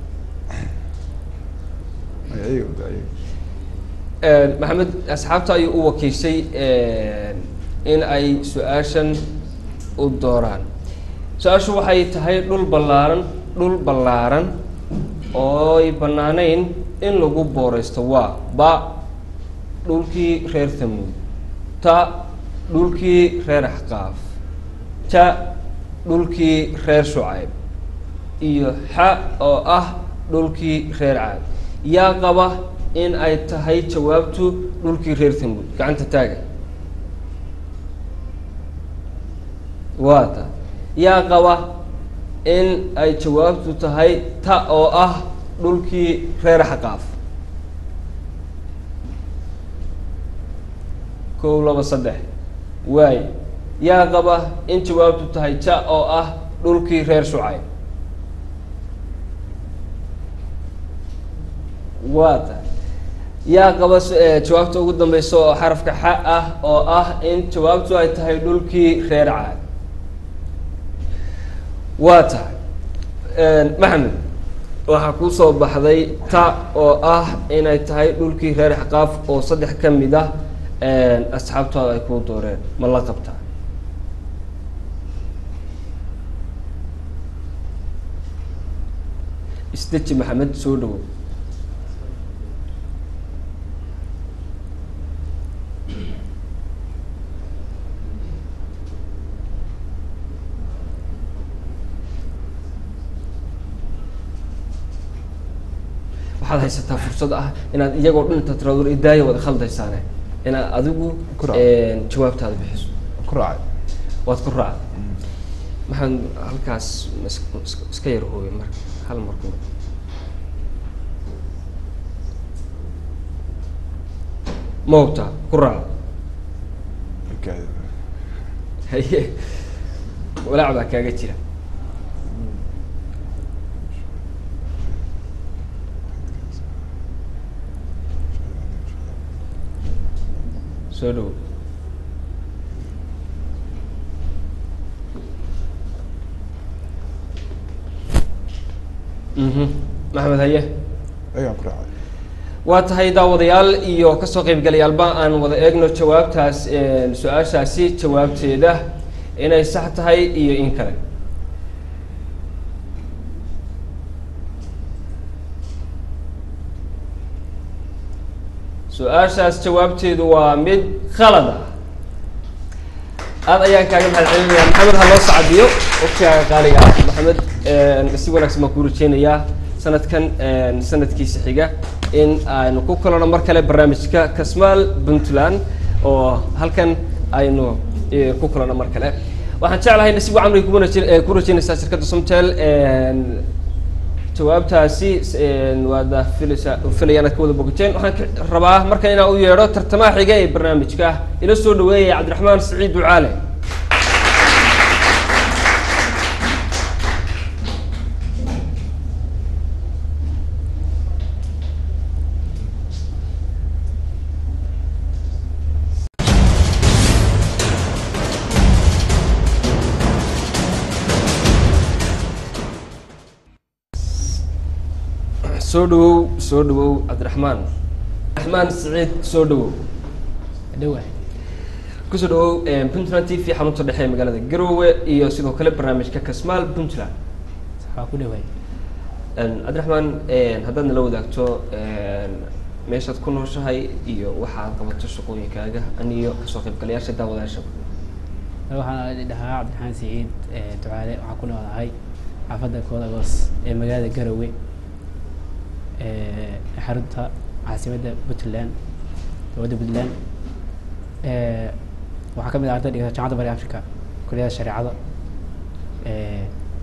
ayaga ayaga maxamed asxaabta ayuu u wakiishay in ay su-aashan u dooraan su-aashu waxay tahay dhul ballaaran dhul ballaaran ooy bannaanayn in lagu booreysto waa ba dhulkii reer tamuud ta dhulkii reer axqaaf ja dhulkii reer shucayb iyo xa oo ah dhulkii reer caad yaa qaba in ay tahay jawaabtu dhulkii reer tamuud gacanta taaga waa ta yaa qaba in ay jawaabtu tahay ta oo ah dhulkii reer xaqaaf kow laba saddex waay yaa qaba in jawaabtu tahay ja oo ah dhulkii reer shucayb waa ta yaa qaba jawaabta ugu dambeysa oo xarafka xa ah oo ah in jawaabtu ay tahay dhulkii reer caad waa tahay maxamed waxaa kuu soo baxday ta oo ah inay tahay dhulkii reer xaqaaf oo saddex ka mid ah asxaabtaada ay kuu dooreen ma la qabtaa isdeji maxamed soo dhawow waxaad haysataa fursad ah inaad iyagoo dhan inta tiraado idaaya wada khaldaysaane inaad adigu Ku raac. jawaabtaada bixiso ku raacay waad ku raacda maxaan halkaas is- is- iska yar hooyo marka hal marku ma hubtaa ku raacda Okay. haye walaac baa kaaga jira soo dhow mhm maxamed haye ayagaan ku raacay waa tahay daawadayaal iyo kasoo qaybgalayaalba aan wada eegno jawaabtaas su-aashaasi jawaabteeda inay sax tahay iyo in kale su-aashaas jawaabteedu waa mid khalad ah aad ayaan kaaga mahad celinaya maxamed ha loo sacadiyo waqtigaaga qaaliga ah maxamed si wanaagsan baan kuu rajeynayaa sanadkan sanadkiisa xiga in aynu ku kulano mar kale barnaamijka kasmaal puntland oo halkan aynu eh, ku kulano mar kale waxaan jeclahay nasiib camri ku wanaajin- eh, ku rajeynaysaa shirkadda somtel jawaabtaasi waada filaysaa filayaan aad ka wada bogateen waxaan ka- rabaa markan inaan u yeedho tartamaha xiga ee barnaamijka ila soo dhaweeyaya cabdiraxmaan siciid ducaale soo dhawow soo dhawow cabdiraxmaan cabdiraxmaan siciid soo dhawow dhawahay kusoo dhawow puntland t v xarunta dhexe ee magaalada garowe iyo sidoo kale barnaamijka kasmaal puntland waa ku dhawahay cabdiraxmaan haddaad nala wadaagto meeshaad ku nooshahay iyo waxaad qabato shaqooyinkaaga aniyo kasoo qaybgalayaasha daawadayaashaba waxaan dhahaa cabdiraxmaan siciid eh, ducaale waxaan ku noolahay xaafadda koodagos ee magaalada garowe eh, xarunta caasimadda puntland dowladda puntland Eh, waxaa ka mid ah arday dhigata jaamacadda bari africa kulliyada shareecada Eh,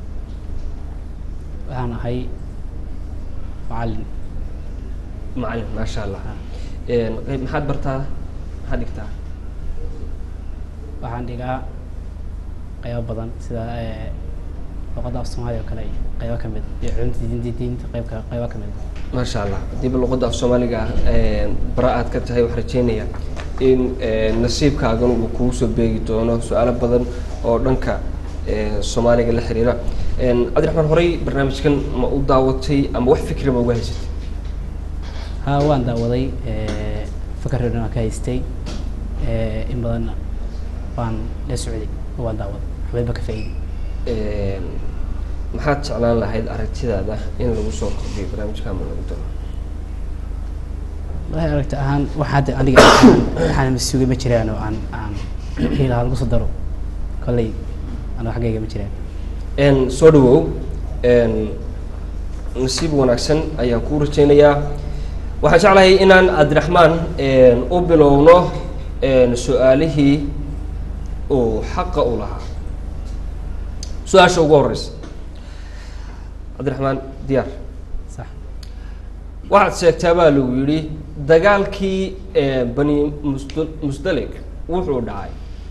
waxaan ahay macallin macalin maasha allah qayb maxaad bartaa maxaad dhigtaa waxaan dhigaa qaybo badan sida eh, luqadda af soomaaliya oo kale iyo qaybo ka mid iyo cunta diinta diinta qaybka qaybo ka mid maasha allah hadiiba luqadda af soomaaliga bara aad ka tahay waxaan rajeynayaa in nasiibkaagan uu kugu soo beegi doono su-aalo badan oo dhanka eh, soomaaliga la xiriira cabdiraxmaan horey barnaamijkan ma u daawatay ama wax fikri ma uga haysatay haa waan daawaday eh, fakarreedna waan ka haystay eh, in badanna waan la socday oo waan daawaday waxbayba ka faa'iiday maxaad jeclaan lahayd aragtidaada in lagu soo kordhiyo barnaamijka ama lagu daro wallahi aragti ahaan wax hadda aniga aan- waxaan masuugay ma jiraan oo aan aan hiilaha lagu soo daro kolley aniga xaggayga ma jiraan n soo dhawow n nasiib wanaagsan ayaan kuu rajeynayaa waxaan jeclahay inaan cabdiraxmaan u bilowno su-aalihii uu xaqa u lahaa su-aasha ugu horeysa cabdiraxmaan diyaar sax waxaad sheegtaa baa lagu yidhi dagaalkii bani musd musdalik wuxuu dhacay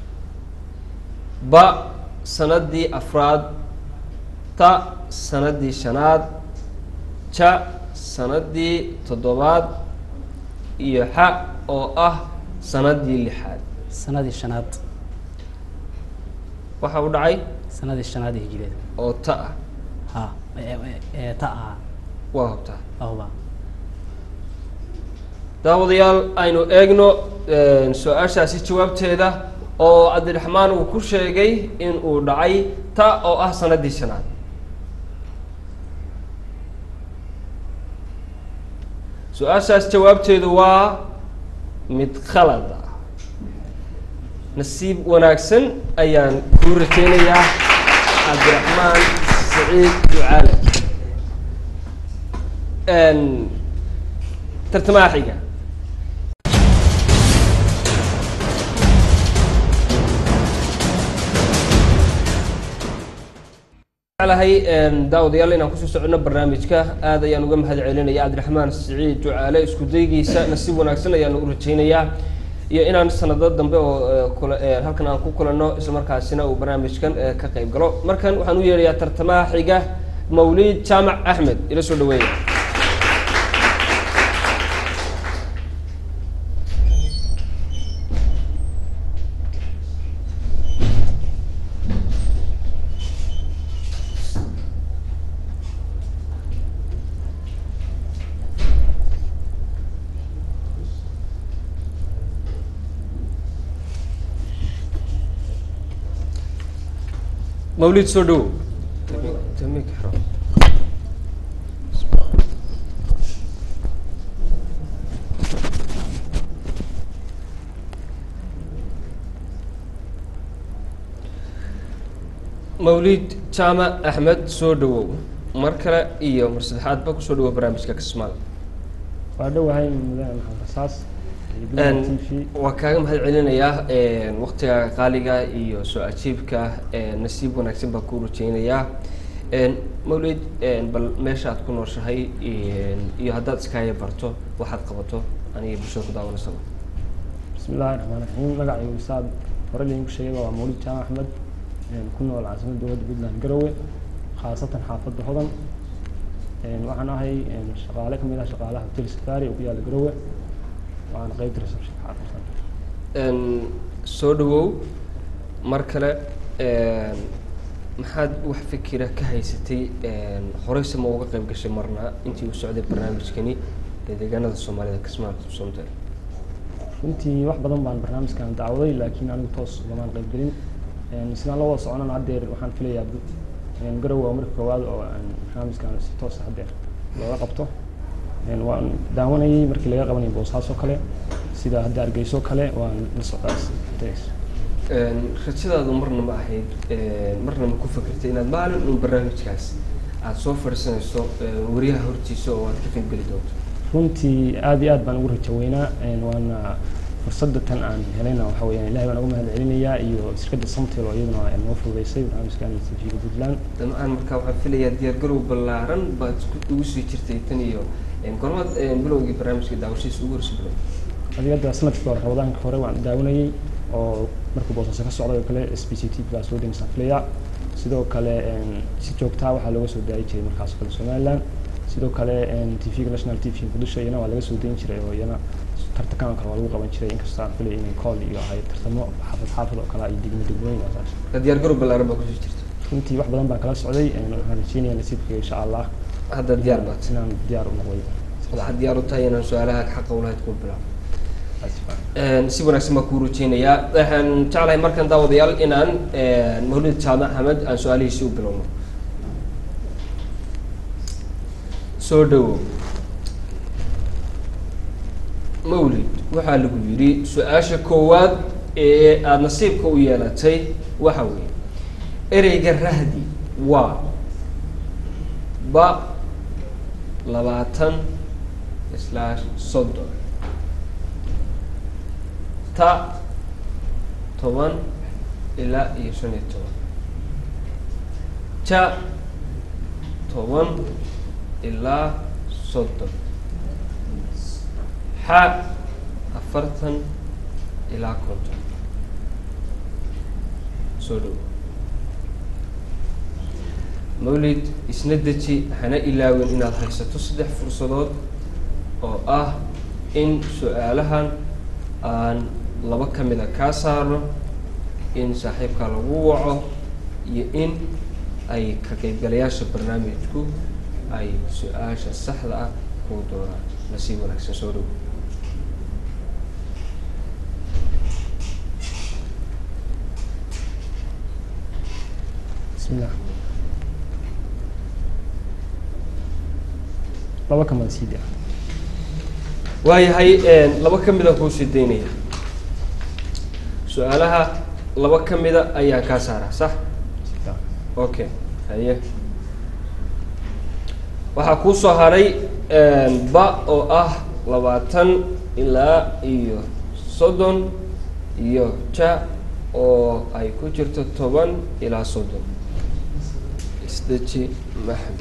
ba sanadii afraad ta sanadii shanaad ja sanadii toddobaad iyo xa oo ah sanadii lixaad sanadii shanaad waxa uu dhacay sanadii shanaad ee hijriyada oo ta ah ha ee- ee- ee ta ahaa waa hubtaa ahuba daawadayaal aynu eegno su-aashaasi jawaabteeda oo cabdiraxmaan uu ku sheegay in uu dhacay ta oo ah sanadii shanaad su-aashaas jawaabteedu waa mid khalad ah nasiib wanaagsan ayaan kuu rajeynayaa cabdiraxmaan saciid ducaale tartamaha xiga jeclahay daawadayaal inaan kusoo socono barnaamijka aad ayaan uga mahad celinaya cabdiraxmaan siciid ducaale isku daygiisa nasiib wanaagsan ayaan u rajeynayaa iyo inaan sanado dambe oo eh, kula- eh, halkan aan ku kulanno islamarkaasina uu barnaamijkan eh, ka qayb galo markan waxaan u yeerayaa tartamaha xiga mawlid jaamac axmed ila soo dhaweeya mawlid soo dhow mawlid jaamac axmed soo dhawow mar kale iyo mar saddexaadba kusoo dhawow barnaamijka kismaal waa dhowahay mudane maxamed rasaas iyo Een, Buntland t v waa kaaga mahad celinayaa een, waqtiga qaaliga iyo soo ajiibka een, nasiib wanaagsan baa kuu rajeynayaa Een, mawlid een, bal meesha aad ku nooshahay een, iyo haddaad iskaaga barto waxaad qabato aniga bulshada ku daawanaysaba bismi illaahi raxmaan raxiim magacaygu saad hore laydinku sheegay waa mawlid jaamac axmed een, ku nool caasimadda dowladda puntland garowe khaasatan xaafadda hodan Een, waxaan ahay een, shaqaale kamid ah shaqaalaha hotel safari oo ku yaala garowe waana qeybta reception xaafadda Een, soo dhawow mar kale een, maxaad wax fikira ka haysatay een, horeyse ma uga qayb gashay marna intii uu socday barnaamijkani ee deegaanada soomaalida kismaal somtel runtii wax badan baan barnaamijkan dacwaday laakiin anigu toos ugamaan qayb gelin Een, sidaan la wada soconana haddeer waxaan filayaa bu- een, garowe waa marka koowaad oo aan barnaamijkan si toos ah haddeer looga qabto Een, waan daawanayay markii laga qabanayay boosaas oo kale sida hadda hargeyso kale waan la socdaas Thanks. Een, rajadaadu marna ma ahayd een, marna ma ku fikirtay inaad maalin uun barnaamijkaas aada soo fadhiisanayso een, wariyaha hortiisa oo aad ka qayb geli doonto runtii aad iyo aad baan ugu rajo weynaa Een, waana fursadda tan aan helayna waxa weeyaan ilahay baan ugu mahad celinayaa iyo shirkadda samtel oo iyaduna ay noo fududeysay barnaamijkan tv-ga puntland dabcan marka waxaan filayaa diyaargarow ballaaran baad isku- ugu sii jirtay tan iyo een, gormaad een, bilowgii barnaamijka daawashadiisa ugu horreysay bilow adigada sanadkii hore ramadaanka hore waan daawanayay oo markuu boosaaso ka socday oo kale s b c t baa soo demisaan filaya sidoo kale een, si joogtaa waxaa looga soo daayi jiray markaas oo kale somaliland sidoo kale t v-ga national t v muqdisho iyana waa laga soo dayin jiray oo iyana tartankan oo kale waa lagu qaban jiray inkastoo aan filay inay kool iyo ahay tartamo xaafad xaafad oo kale iyo degmo degmooyin oo saas Ka diyaargarow ballaaran baa kusii jirta runtii wax badan baan kala socday een, waxaan rajeynayaa nasiibkayga insha allah hadda diyaar baad inaan diyaar u noqday waxaad diyaar u tahay inaan su-aalaha xaqa ulahayd kuu bilaabo Een, si wanaagsan baan kuu rajeynayaa waxaan jeclahay markan daawadayaal inaan een, mawlid jaamac axmed aan su-aalihiisii u bilowno soo dhawow mawlid waxaa lagu yidhi su-aasha koowaad ee aada nasiibka u yeelatay waxa weeye ereyga rahdi waa ba labaatan slash soddon ta toban ilaa iyo shan iyo toban ja toban ilaa soddon xa afartan ilaa konton soo dhow mawlid isna deji hana ilaawin inaad haysato saddex fursadood oo ah in su-aalahan aan laba ka mida kaa saarno in saaxiibkaa lagu waco iyo in ay ka qaybgalayaasha barnaamijku ay su-aasha saxda ah kuu doonaan nasiib wanaagsan soo dhow bismillah laba kamada sii daa waayahay laba ka mida kuu sii daynaya su-aalaha laba ka mida ayaan kaa saaraa sax okay haye waxaa kuu soo haray ba oo ah labaatan ilaa iyo soddon iyo ja oo ay ku jirto toban ilaa soddon isdeji maxmed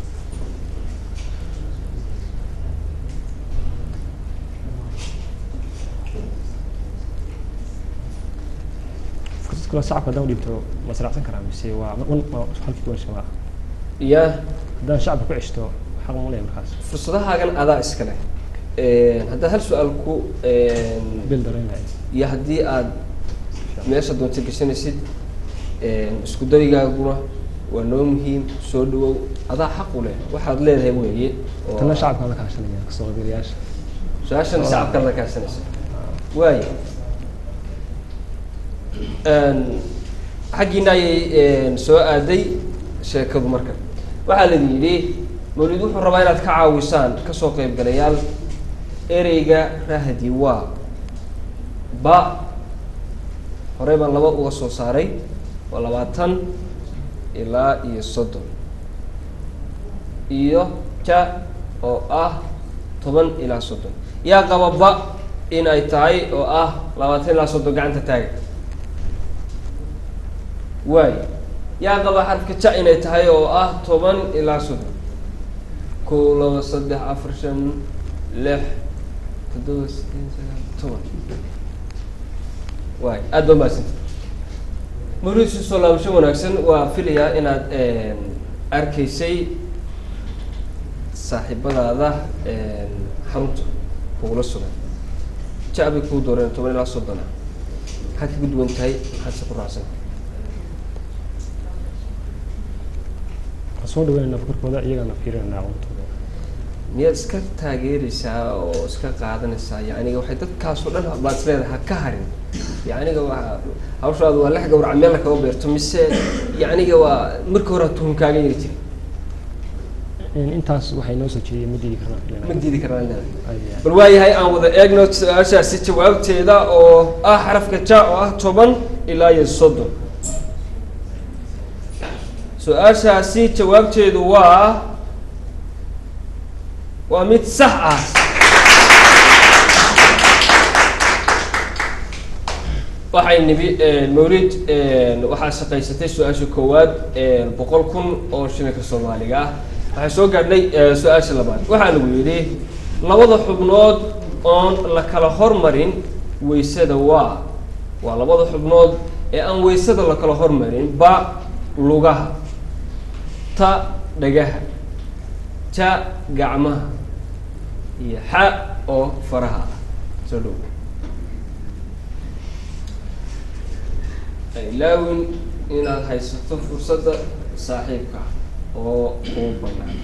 fursad kaloo shacabka haddaan u dhiibto ma israacsan karaa mise waa un waa halkii kuwan shamaa ya haddaan shacabka ku ceshto xaq ma leeyahay markaas fursadahaagan adaa iska leh haddaad hal su-aal ku bil dareenaya iyo haddii aad meesha doonta gashanaysid isku dayigaaguna waa noo muhiim soo dhawow adaa xaq u leh waxaad leedahay weeye oo tana shacabka la kaashanaya kasoo qaybgalayaasha su-aashan shacabkaad la kaashanaysa waaya xaggiina ayay soo aaday sheekadu marka waxaa la yidhi mawlid wuxuu rabaa inaad ka caawisaan kasoo qaybgalayaal ereyga rahdi waa ba horey baan laba uga soo saaray waa labaatan ilaa iyo soddon iyo ja oo ah toban ilaa soddon yaa qaba ba in ay tahay oo ah labaatan ilaa soddon gacanta taaga waay yaa qaba xarfka ja inay tahay oo ah toban ilaa soddon kow laba saddex afar shan lix toddoba sideed sagaal toban waay aada baa mahadsanta mawlid soo laabasho wanaagsan waa filayaa inaad arkaysay saaxiibadaada xarunta kugula sugan ja bay kuu dooreen toban ilaa soddona maxaad kaga duwan tahay maxaad se ku raacsan waxaan soo dhaweynayna fikirkooda iyagana fiirinayna aqoontooda miyaad iska taageeraysaa oo iska qaadanaysaa yacniga waxay dadkaasoo dhan baad is leedahay ha ka harin yacniga waa hawshaadu waa lex gawraca meel kaga beerto mise yacniga waa marka hore tuhun kaaga yiri jiri intaas waxay noo soo jeediyeen ma diidi karnaa filan ma diidi karnaa leedahay bal waayahay aan wada eegno su-aashaasi jawaabteeda oo ah xarafka ja oo ah toban ilaa iyo soddon su-aashaasi jawaabteedu waa waa mid sax ah waxay nibi mawlid waxaa shaqaysatay su-aasha koowaad boqol kun oo shilinka soomaaliga ah waxay soo gaadhnay su-aasha labaad waxaa lagu yidhi labada xubnood oon la kala hormarin waysada waa waa labada xubnood ee aan waysada la kala hormarin ba lugaha ta dhagaha ja gacmaha iyo xa oo faraha ah soo dhow ilaawin inaad haysato fursadda saaxiibka oo kuu banaan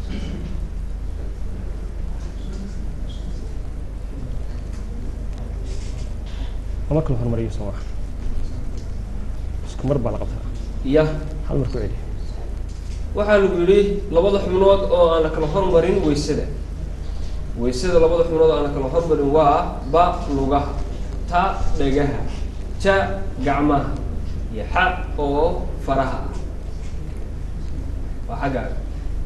lama kala hormariyo soo maa isku mar baa la qabtaa iya hal mar ku celi waxaa lagu yidhi labada xubnood oo aan la kala hormarin waysada waysada labada xubnood oo aan la kala hormarin waa ba lugaha ta dhagaha ja gacmaha iyo xa oo faraha ah waa xaggaaga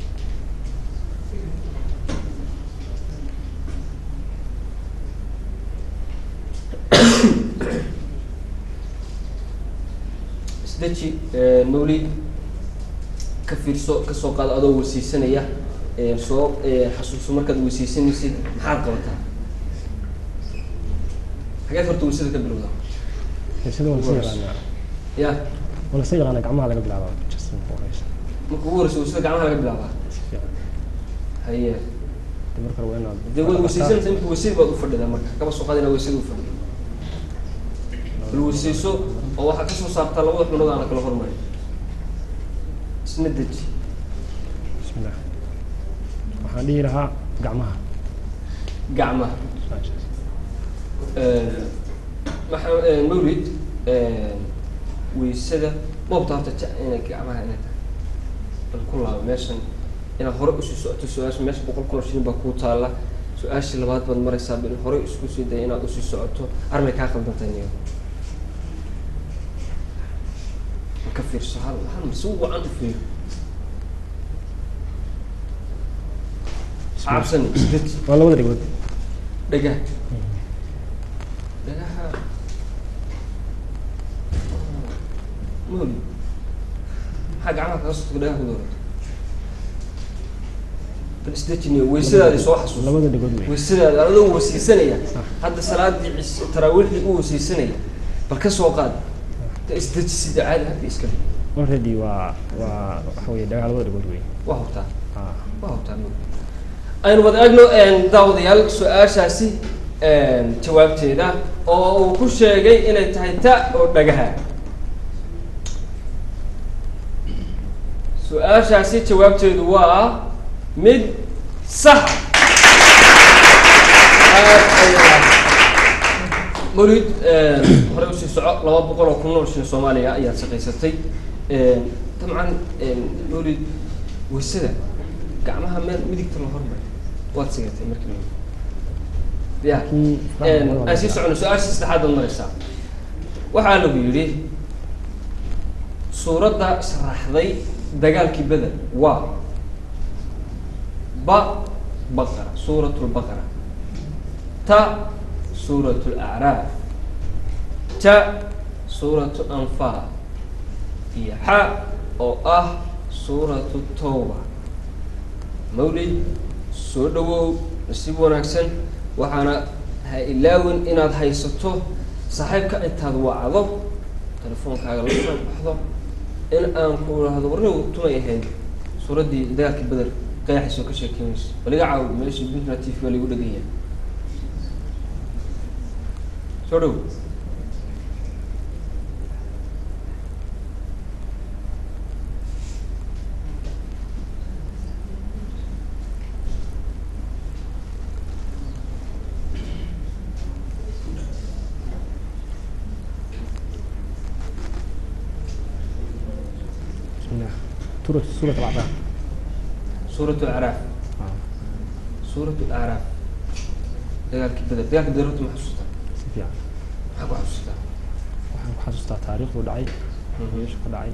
isdeji mawlid ka fiirso kasoo qaado adoo weysiisanaya soo xasuuso markaad weysiisanaysid maxaad qabataa xageed horta weysada ka bilowda sida waa lasii yaqaanaa ya waa lasii yaqaanaa gacmaha laga bilaabaa just marka horeysa marka ugu horeysa weysada gacmaha laga bilaabaa si fiican haye de marka hore waa inaad dee waad weysaysanaysa imika weysadii baad ufadhidaa marka kaba soo qaad inaa weysada ufadhido bal weysayso oo waxaa kasoo saartaa labada xubnood aan la kala hormarin isna deji bismillah waxaan dhihi lahaa gacmaha gacmaha maxaa mawlid weysada moobta horta ja inay gacmaha inay tahay bal ku laabo meeshan inaad hore usii socoto su-aasha meesha boqol kun oo shilin baa kuu taala su-aashii labaad baad maraysaa bal hore isku sii daya inaad usii socoto armay kaa qaldantahay niyo ka fiirso hal hal mar si wacan u fiir cabsan isdeji waa labada dhigood dhagaha dhagaha moli maxaa gacmaha kaga sotay dhagaha ku doorato bal isdejiniyo weysadaadi soo xasuuso labada dhigood wey weysadaada adoo wasiisanaya hadda salaadii cis taraawiixdii u wasiisanaya bal ka soo qaad ta isdejisida caadi hadda iska dhig already waa waa waxa weye dhagaha labada dhigood wey waa hubtaa ah waa hubtaa aynu wada eegno daawadayaal su-aashaasi jawaabteeda oo uu ku sheegay inay tahay ta oo dhagaha su-aashaasi jawaabteedu waa mid sax mawlid horey usii soco laba boqol oo kun oo shilin soomaaliya ayaad shaqaysatay dabcan mawlid weysada gacmaha meel midigta la hormar waad sigatay markii ya aan sii socono su-aasha saddexaad baad maraysaa waxaa lagu yidhi suuradda sharaxday dagaalkii beder waa ba baqara suurat lbaqara ta suurat lacraaf ta suuratu anfaal iyo xa oo ah suuratu tawba mawlid soo dhawow nasiib wanaagsan waxaana ha ilaawin inaad haysato saaxiibka intaad wacdo telefoonkaaga la soo baxdo in aan ku idhaahdo warnigu tumay ahayd suuraddii dagaalkii beder qayaxaysoo ka sheekeynayso baliga caaw meeshii puntland t v baa lagu dheganya soo dhow بسم الله سورة سورة الأعراف suuratu acraaf suuratu acraaf dagaalkii beder dagaalkii beder horta ma xasuustaa si fiican maxaa ku xasuustaa waxaan ku xasuustaa taariikhdu dhacay meesha ka dhacay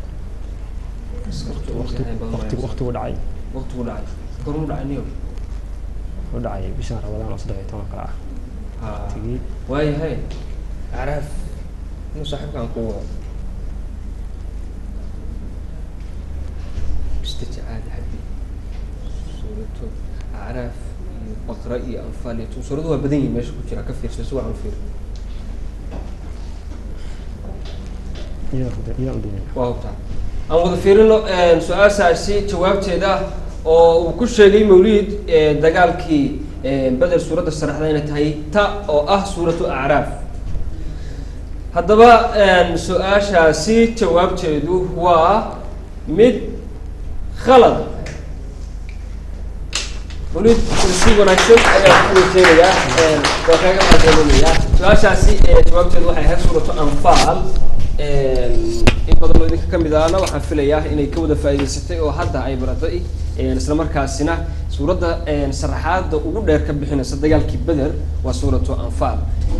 waqti waqti waqtigu dhacay waqtigu dhacay gormu dhacay niyo wuxuu dhacay bishan rabadaan oo saddex iyo toban kale ah ha Tigid. waayahay acraaf inuu saaxiibkaan ku wado istaji caadi xabi suuratu acraaf iyo baqra iyo anfaal iyo tu- suuradu waa badan yihin meesha ku jira ka fiirsa si wacan u fiir iyadoo hada- iyadoo udinaya waa hubtaa aan wada fiirino su-aashaasi jawaabteeda oo uu ku sheegay mawlid eh, dagaalkii eh, beder suuradda sharaxda inay tahay ta oo ah suuratu acraaf haddaba su-aashaasi jawaabteedu waa mid khalad mawlid si wanaagsan ayaa ku weyteenayaa waa kaaga mahadcelinayaa su-aashaasi eh, jawaabteedu waxay ahayd suuratu anfaal in badan oo idinka kamid ahna waxaan filayaa inay ka wada faa'iidaysatay oo hadda ay baratay isla markaasina suuradda sharaxaada ugu dheer ka bixinaysa dagaalkii beder waa suuratu anfaal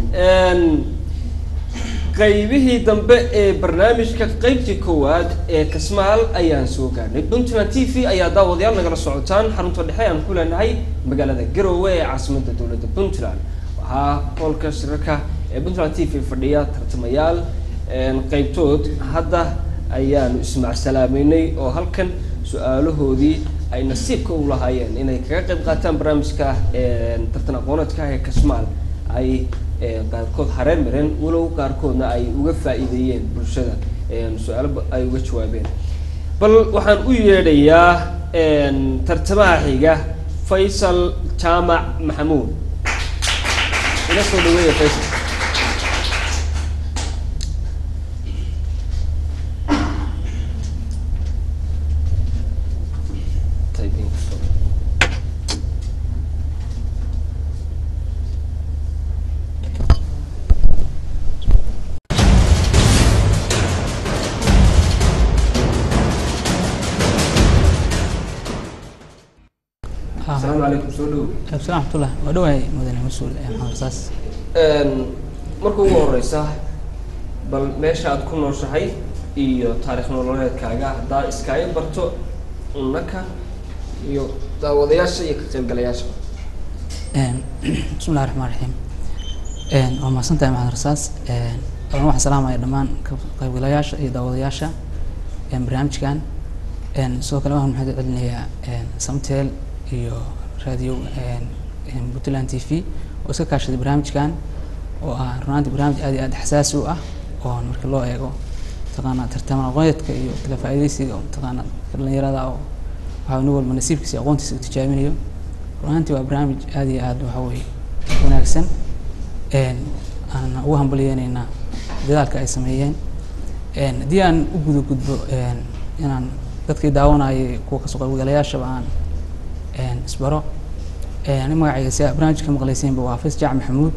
qaybihii dambe ee barnaamijka qeybtii koowaad ee kasmaal ayaan soo gaarnay puntland t v ayaa daawadayaal nagala socotaan xarunta dhexe aan ku leenahay magaalada garowe ee caasimadda dowladda puntland waxaa hoolka shirarka ee puntland t v fadhiya tartamayaal qeybtood hadda ayaanu ismacsalaameynay oo halkan su-aalahoodii ay nasiibka u lahaayeen inay kaga qayb qaataan barnaamijka tartan aqooneedka ee kasmaal ay qaarkood hareer mareen walow qaarkoodna ay uga faa'iideeyeen bulshada su-aalo ay uga jawaabeen bal waxaan u yeedhayaa tartamaha xiga faysal jaamac maxamuud ila soo dhaweeya faysal asalaamu calaykum soo dhow absalaam raxmatullah waa dhawahay mudane mas-uul ee maxamed rasaas marka ugu horeysa bal meesha aad ku nooshahay iyo taarikh nololeedkaaga haddaa iskaaga barto unaka iyo daawadayaasha iyo ka qaybgalayaasha bismi llahi raxmaan raxiim waa mahadsan tahay maxamed rasaas alan waxaan salaamaya dhammaan ka qaybgalayaasha iyo daawadayaasha barnaamijkan sidoo kale waxaan maxaad celinayaa samtel iyo radio puntland t v oo iska kaashaday barnaamijkan oo ah runaantii barnaamij aad iyo aad xasaasi u ah oo marka loo eego mataqaanaa tartama aqooneedka iyo kala faa'iidaysiga mataqaanaa dhalinyarada oo waxa nin walba nasiibkiisa iyo aqoontiisa uu tijaabinayo runaantii waa barnaamij aad iyo aad waxa weeye wanaagsan aan ugu hambaliyeynaynaa dadaalka ay sameeyeen haddii aan u guda gudbo inaan dadkii daawanayay kuwa kasoo qaybgalayaashaba aan isbaro ani magacayga si aad barnaamijka maqleysiinba waa fais jaac maxamuud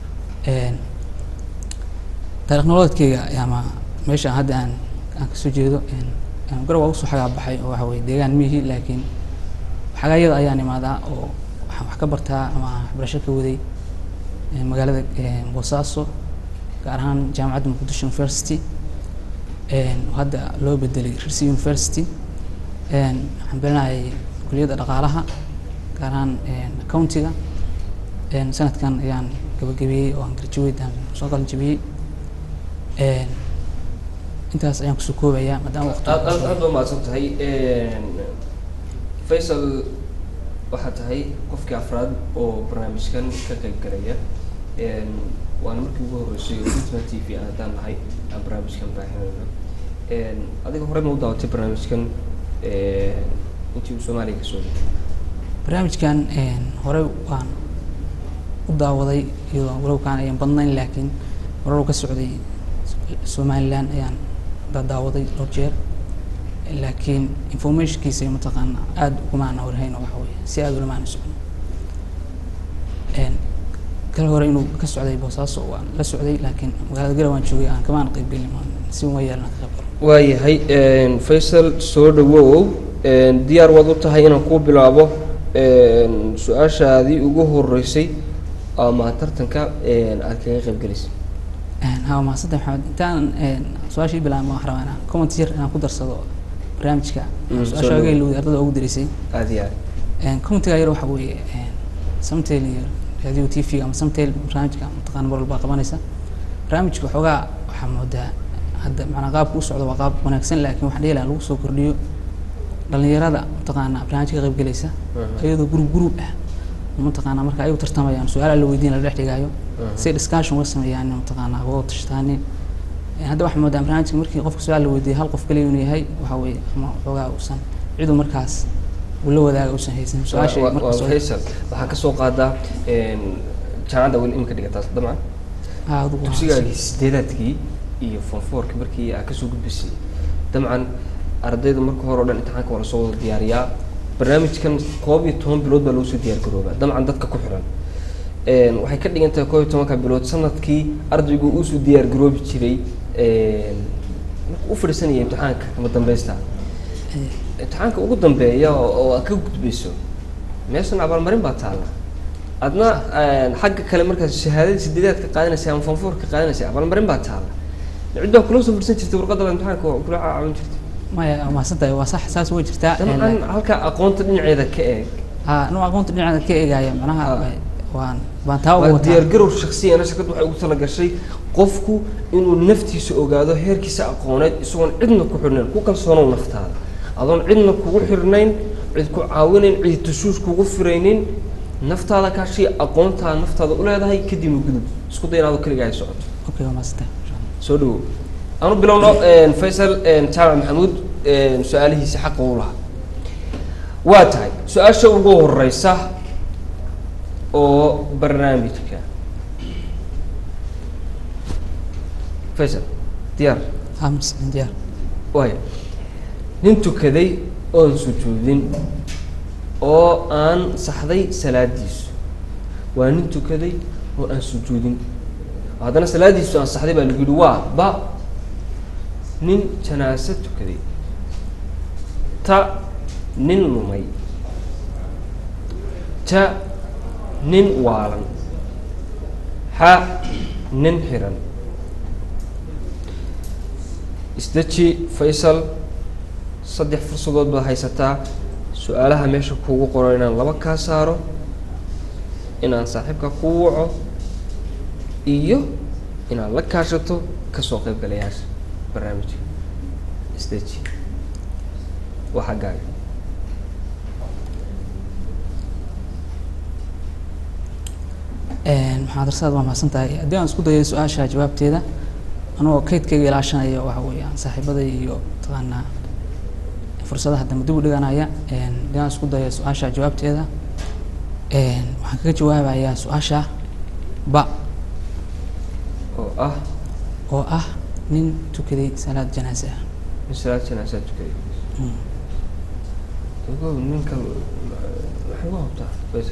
taarikh nololeedkeyga ama meesha hadda aan aan kasoo jeedo garow waa usoo xagaa baxay oo waxa weye deegaan mihi laakiin xagaayada ayaan imaadaa oo waxaan wax ka bartaa ama waxbarasho ka waday magaalada boosaaso gaar ahaan jaamacadda muqdisho university een, oo hadda loo bedelay Rirsi University een, waxaan baranayay kuliyadda dhaqaalaha gaar ahaan een, accountiga een, sanadkan ayaan gabagabeeyey oo aan graduate aan soo qalin jabiyey een, intaas ayaan kusoo koobayaa maadaama waqti aad aad aad baa mahadsan tahay faysal waxaa tahay qofkii afraad oo barnaamijkan ka qayb galaya Een, waana markii ugu horreysay oo Puntland t v aan haddaan nahay aan barnaamijkan baahinayno Een, adiga horey ma u daawatay barnaamijkan een, intii uu soomaaliya ka soo dhigay barnaamijkan een, hore waan u daawaday iyadoo walowkaan ayan badnayn laakiin warar ka socday somaliland ayaan da- daawaday dhowr jeer laakiin informationkiisa iyo mataqaana aada ugumaana warhayn oo waxa weeye si aada ulamaana socon Een, kala hore inuu ka socday boosaaso waan la socday laakiin magaalada garowe waan joogay aan kamaana qayb gelin waan si uma yeelana ka qayb galo waayahay een, faysal soo dhawow een, diyaar waad u tahay inaan kuu bilaabo een, su-aashaadii ugu horreysay ama tartanka een, aad kaga qayb gelisay Een, haa mahadsan tahay maxamed intaan een, su-aashii bilaabma waxaan rabaa inaan comment yar inaan ku darsado barnaamijka Mm, soo su-aasha dhawow. aga ilowday ardada ugu dirisay aad iyo aad Een, commentiga yar waxa weeye een, samtel iyo radio t v ama samtel barnaamijka mataqaana mar walba qabanaysa barnaamijka waxoogaa waxaa moodaa hadda macnaa qaabka u socdo waa qaab wanaagsan laakiin waxaan dhihi lahaa lagu soo kordhiyo dhalinyarada mataqaana barnaamijka ka qaybgelaysa Mhm. iyadoo group group ah mataqaana marka ayagu tartamayaan su-aalaha la weydiin la dhex dhigayo Mhm. si discussion uga sameeyaan mataqaana uga tashtaanin hadda waxaa moodaa barnaamijka markii qofka su-aal la weydiiyo hal qof kaliya inuu yahay waxa weeye ama waxoogaa uusan cidu markaas uu la wadaaga uusan haysan su-aasha Waa- marka waa soo- faysal waxaa ka soo qaadaa een, jaamacadda weli imika dhigataas dabcan Ah, adigu waa- dugsigaagii sideedaadkii iyo form fourka markii aad kasoo gudbisay dabcan ardayda marka hore oo dhan imtixaanka waa lasoo wada diyaariyaa barnaamijkan koob iyo toban bilood baa loo soo diyaar garoobaa dabcan dadka ku xiran Een, waxay ka dhigan tahay koob iyo tobanka bilood sanadkii ardaygu uusoo diyaar garoobi jiray een, markuu u fadhiisanaya imtixaanka kama dambeysta imtixaanka ugu dambeeya oo oo aad ka gudbayso meeshan abaalmarin baa taalla adna een, xagga kale markaad shahaadada sideedaad ka qaadanaysa ama fanfoor ka qaadanaysa abaalmarin baa taalla cid baa kula soo fadhiisan jirtay warqadda imtixaanka oo kula caawin jirtay maya waa mahadsan tahay waa sax saas way jirtaa dabcan halka aqoonta dhinaceeda ka eeg ha anu aqoonta dhinaceeda ka eegaya macnaha waan baan taa uga waa wataa diyaargarow shaksiyana shirkaddu waxay ugu talagashay qofku inuu naftiisa ogaado heerkiisa aqooneed isagoon cidna ku xirnayn ku kalsoonow naftaada adoon cidna kugu xirnayn cid ku caawinayn cid tashuush kugu firaynin naftaada kaashii aqoontaa naftaada u leedahay kadibna gudub isku day inaad keligaa ay socoto okay waa mahadsan tahay soo dhawow aanu bilowno een, faysal een, jaamac maxamuud een, su-aalihiisa xaqa u lahaa waa tahay su-aasha ugu horeysa oo barnaamijka faysal diyaar hamis diyaar waaya nin tukaday oon sujuudin oo aan saxday salaadiisu waa nin tukaday oo aan sujuudin haddana salaadiisu aan saxday baa lagu yihi waa ba nin janaase tukaday ta nin lumay ta nin waalan xa nin xiran isdeji faysal saddex fursadood baad haysataa su-aalaha meesha kuugu qoran inaan laba kaa saaro inaan saaxiibka kuu waco iyo inaad la kaashato kasoo qaybgalayaasha barnaamijka isdeji waa xaggaaga maxaad darsaad waa mahadsan tahay haddii aan isku dayo su-aasha jawaabteeda anagoo kaydkayga ilaashanaya waxa weeyaan saaxiibaday iyo mataqaanaa fursadaha dambe dib u dhiganaya haddii aan isku dayo su-aasha jawaabteeda waxaan kaga jawaabayaa su-aasha ba oo ah oo ah nin tukaday salaad janaase ah nin salaad janaasaa tukaday ogow ninka maxay u habtaa faysal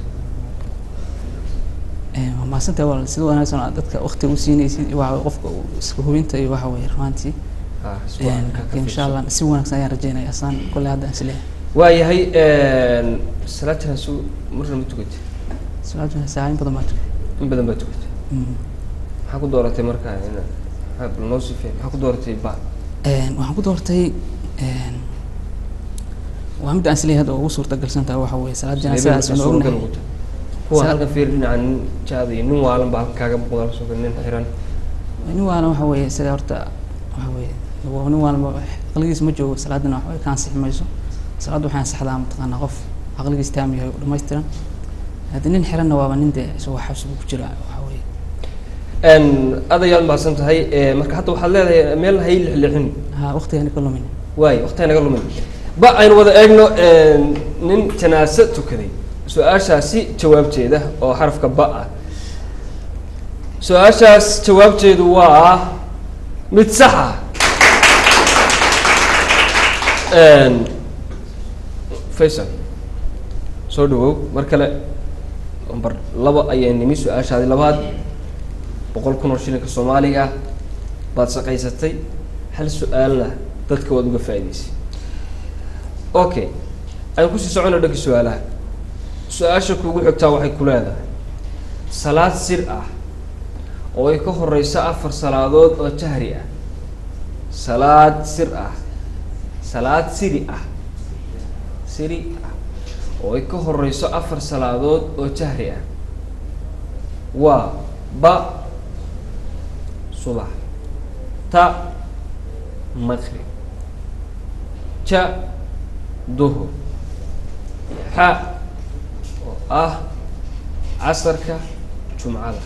waa mahadsantahay walaal sida wanaagsan aad dadka waqti u siinaysid waa qofka uu iska hubinta iyo waxa weeye rumaantii Ah, si wanaagsan ka laakiin insha allah si wanaagsan ayaan rajeynaya asaan kolley hadda aan isleeyahay waayahay salaad janaaso marna ma tukatay salaad janaase ah in badan baa tukay in badan baa tukatay Mm. maxaa ku dooratay marka ina maxaa bal noo sifee maxaa ku dooratay ba Een, waxaan ku doortay een, waa midda aan isleeyahay hadda ugu suurtagalsan tahay waxa weeye salaad janaasadaas aan ognahay kuwa Salaad- halkan fiir dhinaca nin jaada iyo nin waalan baa halkan kaaga muuqda lasoo nin xiran nin waalan waxa weeye isaga horta waxa weeye waa nin waalan ba- aqligiis ma joogo salaadana waxba ka ansixi mayso salaadda waxay ansaxdaa mataqaanaa qof aqligiis taam yahay oo dhammaystiran haddii nin xiranna waaba nin dee isagoo xabsigu ku jira waxa weeye Een, aad ayaad mahadsan tahay Ee, marka hadda waxaad leedahay meel hay lixlixin ha waqtigani ka lumin waay waqtiga naga lumin ba aynu wada eegno een, nin janaase tukaday su-aashaasi jawaabteeda oo xarafka ba ah su-aashaas jawaabteedu waa mid sax ah Een, faysal soo dhawow mar kale number laba ayaa nimi su-aashaadi labaad boqol kun oo shilinka soomaaliga ah baad shaqaysatay hal su-aalna dadka waad uga faa'iidaysay okay aan kusii socono dhanka su-aalaha su-aasha kugu xigtaa waxay ku leedahay salaad sir ah oo ay ka horeyso afar salaadood oo jahri ah salaad sir ah salaad siri ah siri ah oo ay ka horeyso afar salaadood oo jahri ah waa ba subax ta maqrib ja duhur xa oo ah casarka jumcada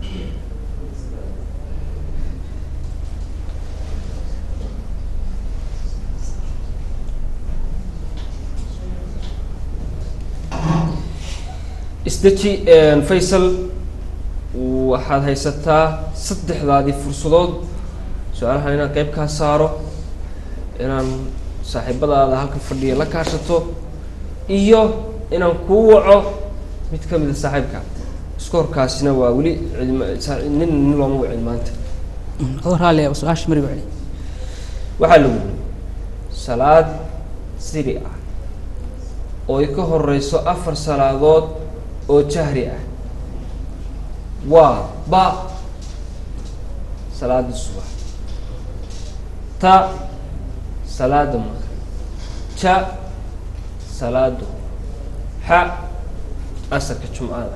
isdeji faysal waxaad haysataa saddexdaadii fursadood su-aalahan inaan qeyb kaa saaro inaan saaxiibadaada halkan fadhiya la kaashato iyo inaan kuu waco mid ka mida saaxiibka iskoorkaasina waa weli cidma- sa- nin nin looma wacin maanta adoo raalli ah su-aasha mariga celi waxaa lagu yiri salaad siri ah oo ay ka horeyso afar salaadood oo jahri ah waa ba salaada subax ta salaada maqrib ja salaada xa asarka jumcada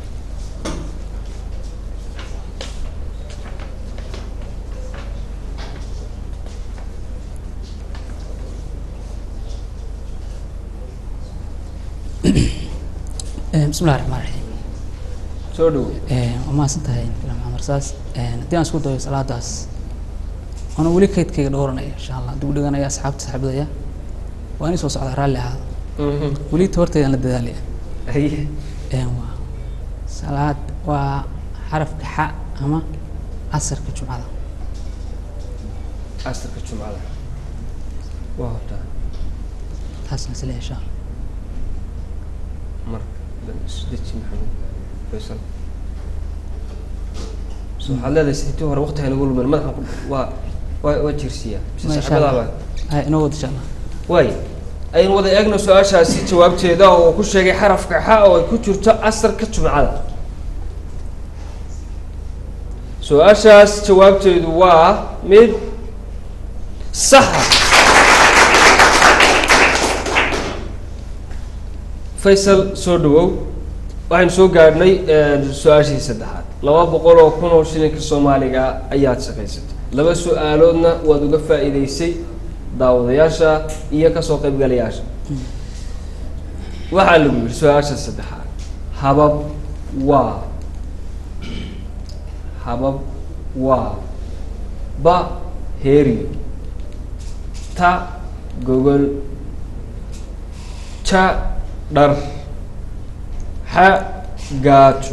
Een, bismillahi raxmaan raxiim soo dhowo waa mahadsan tahay filan maxamed rasaas Een, haddii aan isku dayo salaadaas waana weli kaydkayga dhowranaya insha allah dib u dhiganaya asxaabta saaxiibadaya waa inay soo socdaa raalli ahaado weli tabarteydaan la dadaalaya haye Een, waa salaad waa xarafka xa ama casarka jumcada asarka jumcada waa hortaa taasaan isleeyahay insha allah marka isdeji maxamed faysal so waxaad leedahay intii hore waqti haynagu lumin madaxan ku waa waa waa jirsiyaa mise Ma, insha saaxiibadaaba allah hay inoo wada insha allah waay aynu wada eegno su-aashaasi jawaabteeda oo uu ku sheegay xarafka xa oo ay ku jirto asarka jumcada su-aashaas jawaabteedu waa mid saxa faysal soo dhawow waxaynu soo gaadhnay su-aashii saddexaad laba boqol oo kun oo shilinka soomaaliga ayaad shaqaysatay laba su-aaloodna waad uga faa'iideysay daawadayaasha iyo kasoo qaybgalayaasha waxaa lagu yidhi su-aasha saddexaad habab waa habab waa ba heeriyo ta gogol ja dhar xa gaajo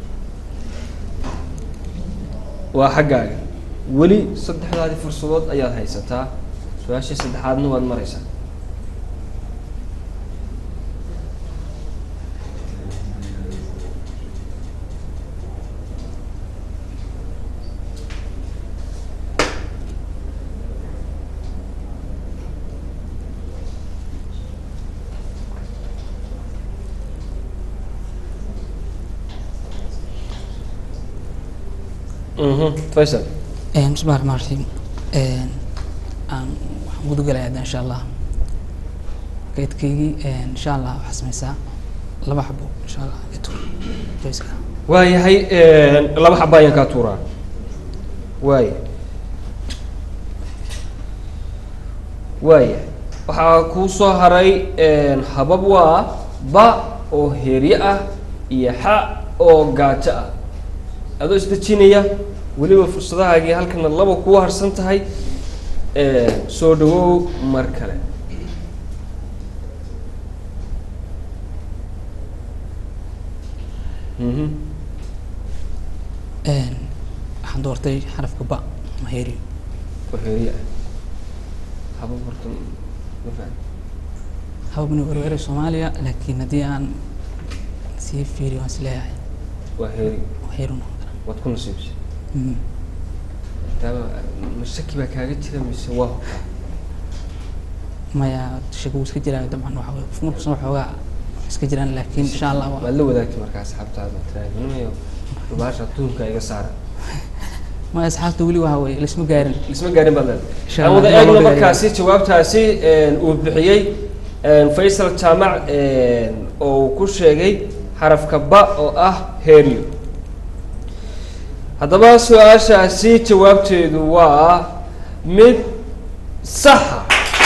waa xaggaaga weli saddexdaadii fursadood ayaad haysataa su-aashii saddexaadna waad maraysaa mhm faysal Een, bismillahi raxmaan raxiim Een, aan waxaan gudagalaya hadda insha allah geedkaygii insha allah waxaa sameysaa laba xabo insha allah ito joyska waayahay laba xaba ayaan kaa tuuraa waaya waaya waxaa kuu soo haray habab waa ba oo heerye ah iyo xa oo gaajo ah adoo isdejinaya weliba fursadahaagii halkana laba kuwa harsan tahay soo dhawow mar kale mhm waxaan doortay xarafka ba ama heeriyo oo heerye ah habab horta ma fahan hababni werwere soomaaliya laakiin haddii aan sii fiiriyo waan isleeyahay waa heeri waa heeri noqon karaa waad ku nasiibsay Mm. taaba ma shaki baa kaaga jira mise waa hubtaa maya shaka wuu iska jiraayo dabcan waxa weye qof markuusan waxoogaa wax iska jiraan laakiin insha allah waa waad la wadaagtay markaa asxaabtaada tiraahdo baasha tuunka iga saara maya asxaabta weli waxa weye laisma gaarin isma gaarin baad Insha leedahay aan Allah, wada waa loo eegno gaaraya. markaasi jawaabtaasi uu bixiyey faysal jaamac oo uu ku sheegay xarafka ba oo ah herio haddaba su-aashaasi jawaabteedu waa mid saxa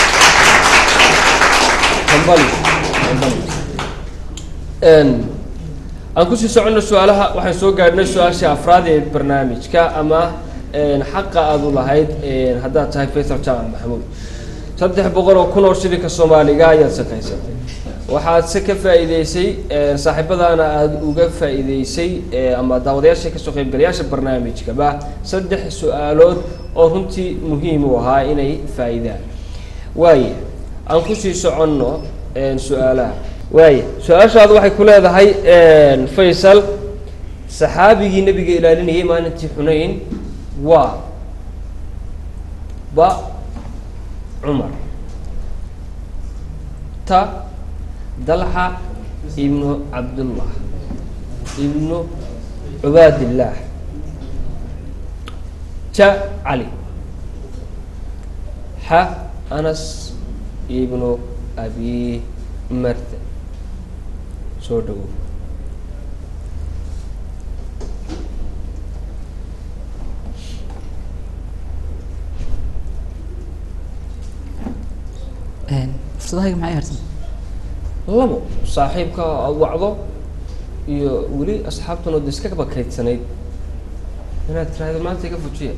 hambali hambali Een, aan kusii soconno su-aalaha waxaan soo gaadhnay su-aashii afraad ee barnaamijka ama een, xaqa aad u lahayd een, haddaad tahay faysal jaamac maxamuud saddex boqol oo kun oo shilinka soomaaliga ayaad shaqaysatay waxaad se ka faa'iideysay een, saaxiibadaana aada uga faa'iideysay ee, ama daawadayaasha kasoo qaybgalayaasha barnaamijkaba saddex su-aalood oo runtii muhiim u ahaa inay faa'iidaan waaye aan kusii soconno een, su-aalaha waaye su-aashaadu waxay ku leedahay een, faysal saxaabigii nebiga ilaalinayay maalintii xunayn waa ba cumar ta dalxa ibnu cabdullah ibnu cubaadillaah ja cali xa anas ibnu abi marta soo dhawow Een, fursadahayga maxay harsan labo saaxiibka aad wacdo iyo weli asxaabtan oo de iska bakaydsanayd inaad tiraahdo maanta iga fujiya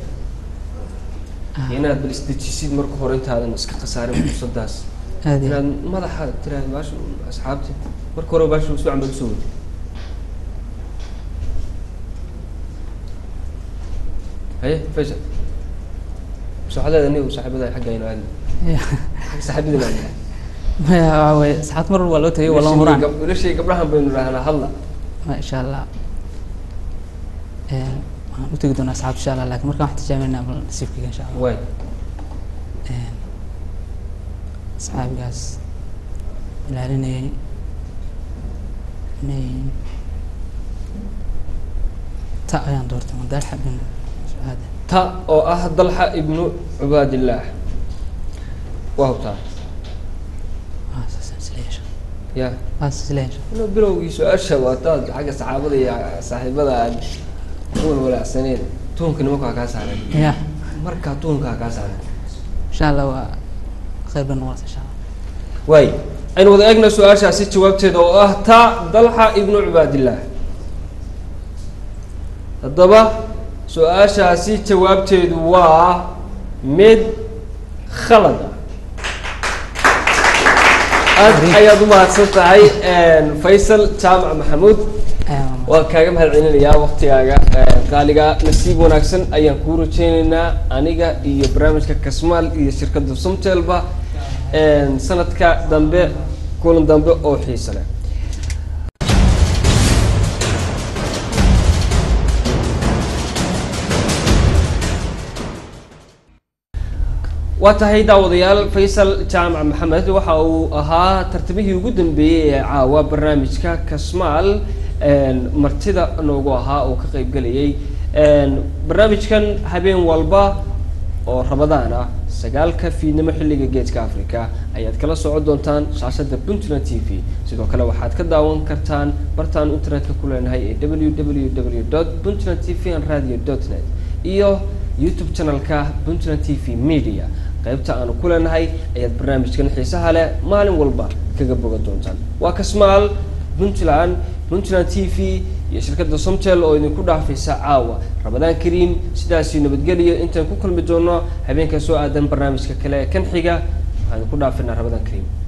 inaad bal isdejisid marka hore intaadan iska khasaarin fursadaas aad iyo inaad madaxa tiraahdo baasha asxaabti marka hore baasha si wacan baad usoo wadi haye faysal bas waxaad leedahay anigu saaxiibada xagga aynu aadna xagga saaxiibada baan nahay maya waxa weye saxaad mar waa loo tagay waa loo huraan wiilashii gabdhahan baynu idhahnaa hadla ma insha allah Een, waxaan u tegi doonaa asxaabta insha allah laakiin markaan wax tijaabineynaa bal nasiibkayga insha allah waay Een, asxaabigaas ilaalinayay inay ta ayaan doortay madaalxa bin sucaade ta oo ah dalxa ibnu cubaadillaah waa hubtaa waa saasaan isla yeesha ya waa saas isla yeesha inuu bilowgii su-aasha waataad xagga saxaabada iyo saaxiibada aad u walwalaacsaneed tuunka nimankaa kaa saaray ya markaa tuunkaa kaa saaray insha allah waa khayr bay noqonaysa insha allah waay aynu wada eegna su-aashaasi jawaabteeda oo ah ta dalxa ibnu cubaadillaah haddaba su-aashaasi jawaabteedu waa mid khalad ah aad ayaad u mahadsan tahay faysal jaamac maxamuud waan kaaga mahad celinayaa waktigaaga qaaliga nasiib wanaagsan ayaan kuu rajeyneynaa aniga iyo barnaamijka kasmaal iyo shirkadda sumtelba sanadka dambe kulan dambe oo xiisa leh waa tahay daawadayaal faysal jaamac maxamed waxa uu ahaa tartamihii ugu dambeeyey ee caawa barnaamijka kasmaal martida noogu ahaa oo ka qeybgelayay barnaamijkan habeen walba oo ramadaan ah sagaalka fiidnimo xilliga geeska africa ayaad kala socon doontaan shaashada puntland t v sidoo kale waxaad ka daawan kartaan bartaan internetka ku leenahay ee www puntland t v and radio net iyo youtube channelka puntland t v media qaybta aanu ku leenahay ayaad barnaamijkan xiisaha leh maalin walba kaga bogan doontaan waa kasmaal puntland puntland t v iyo shirkadda somtel oo idinku dhaafaysa caawa ramadaan kariim sidaasii nabadgeliyo intaan ku kulmi doono habeenka soo aadan barnaamijka kale ee kan xiga waxaan idinku dhaafinaa ramadaan kariim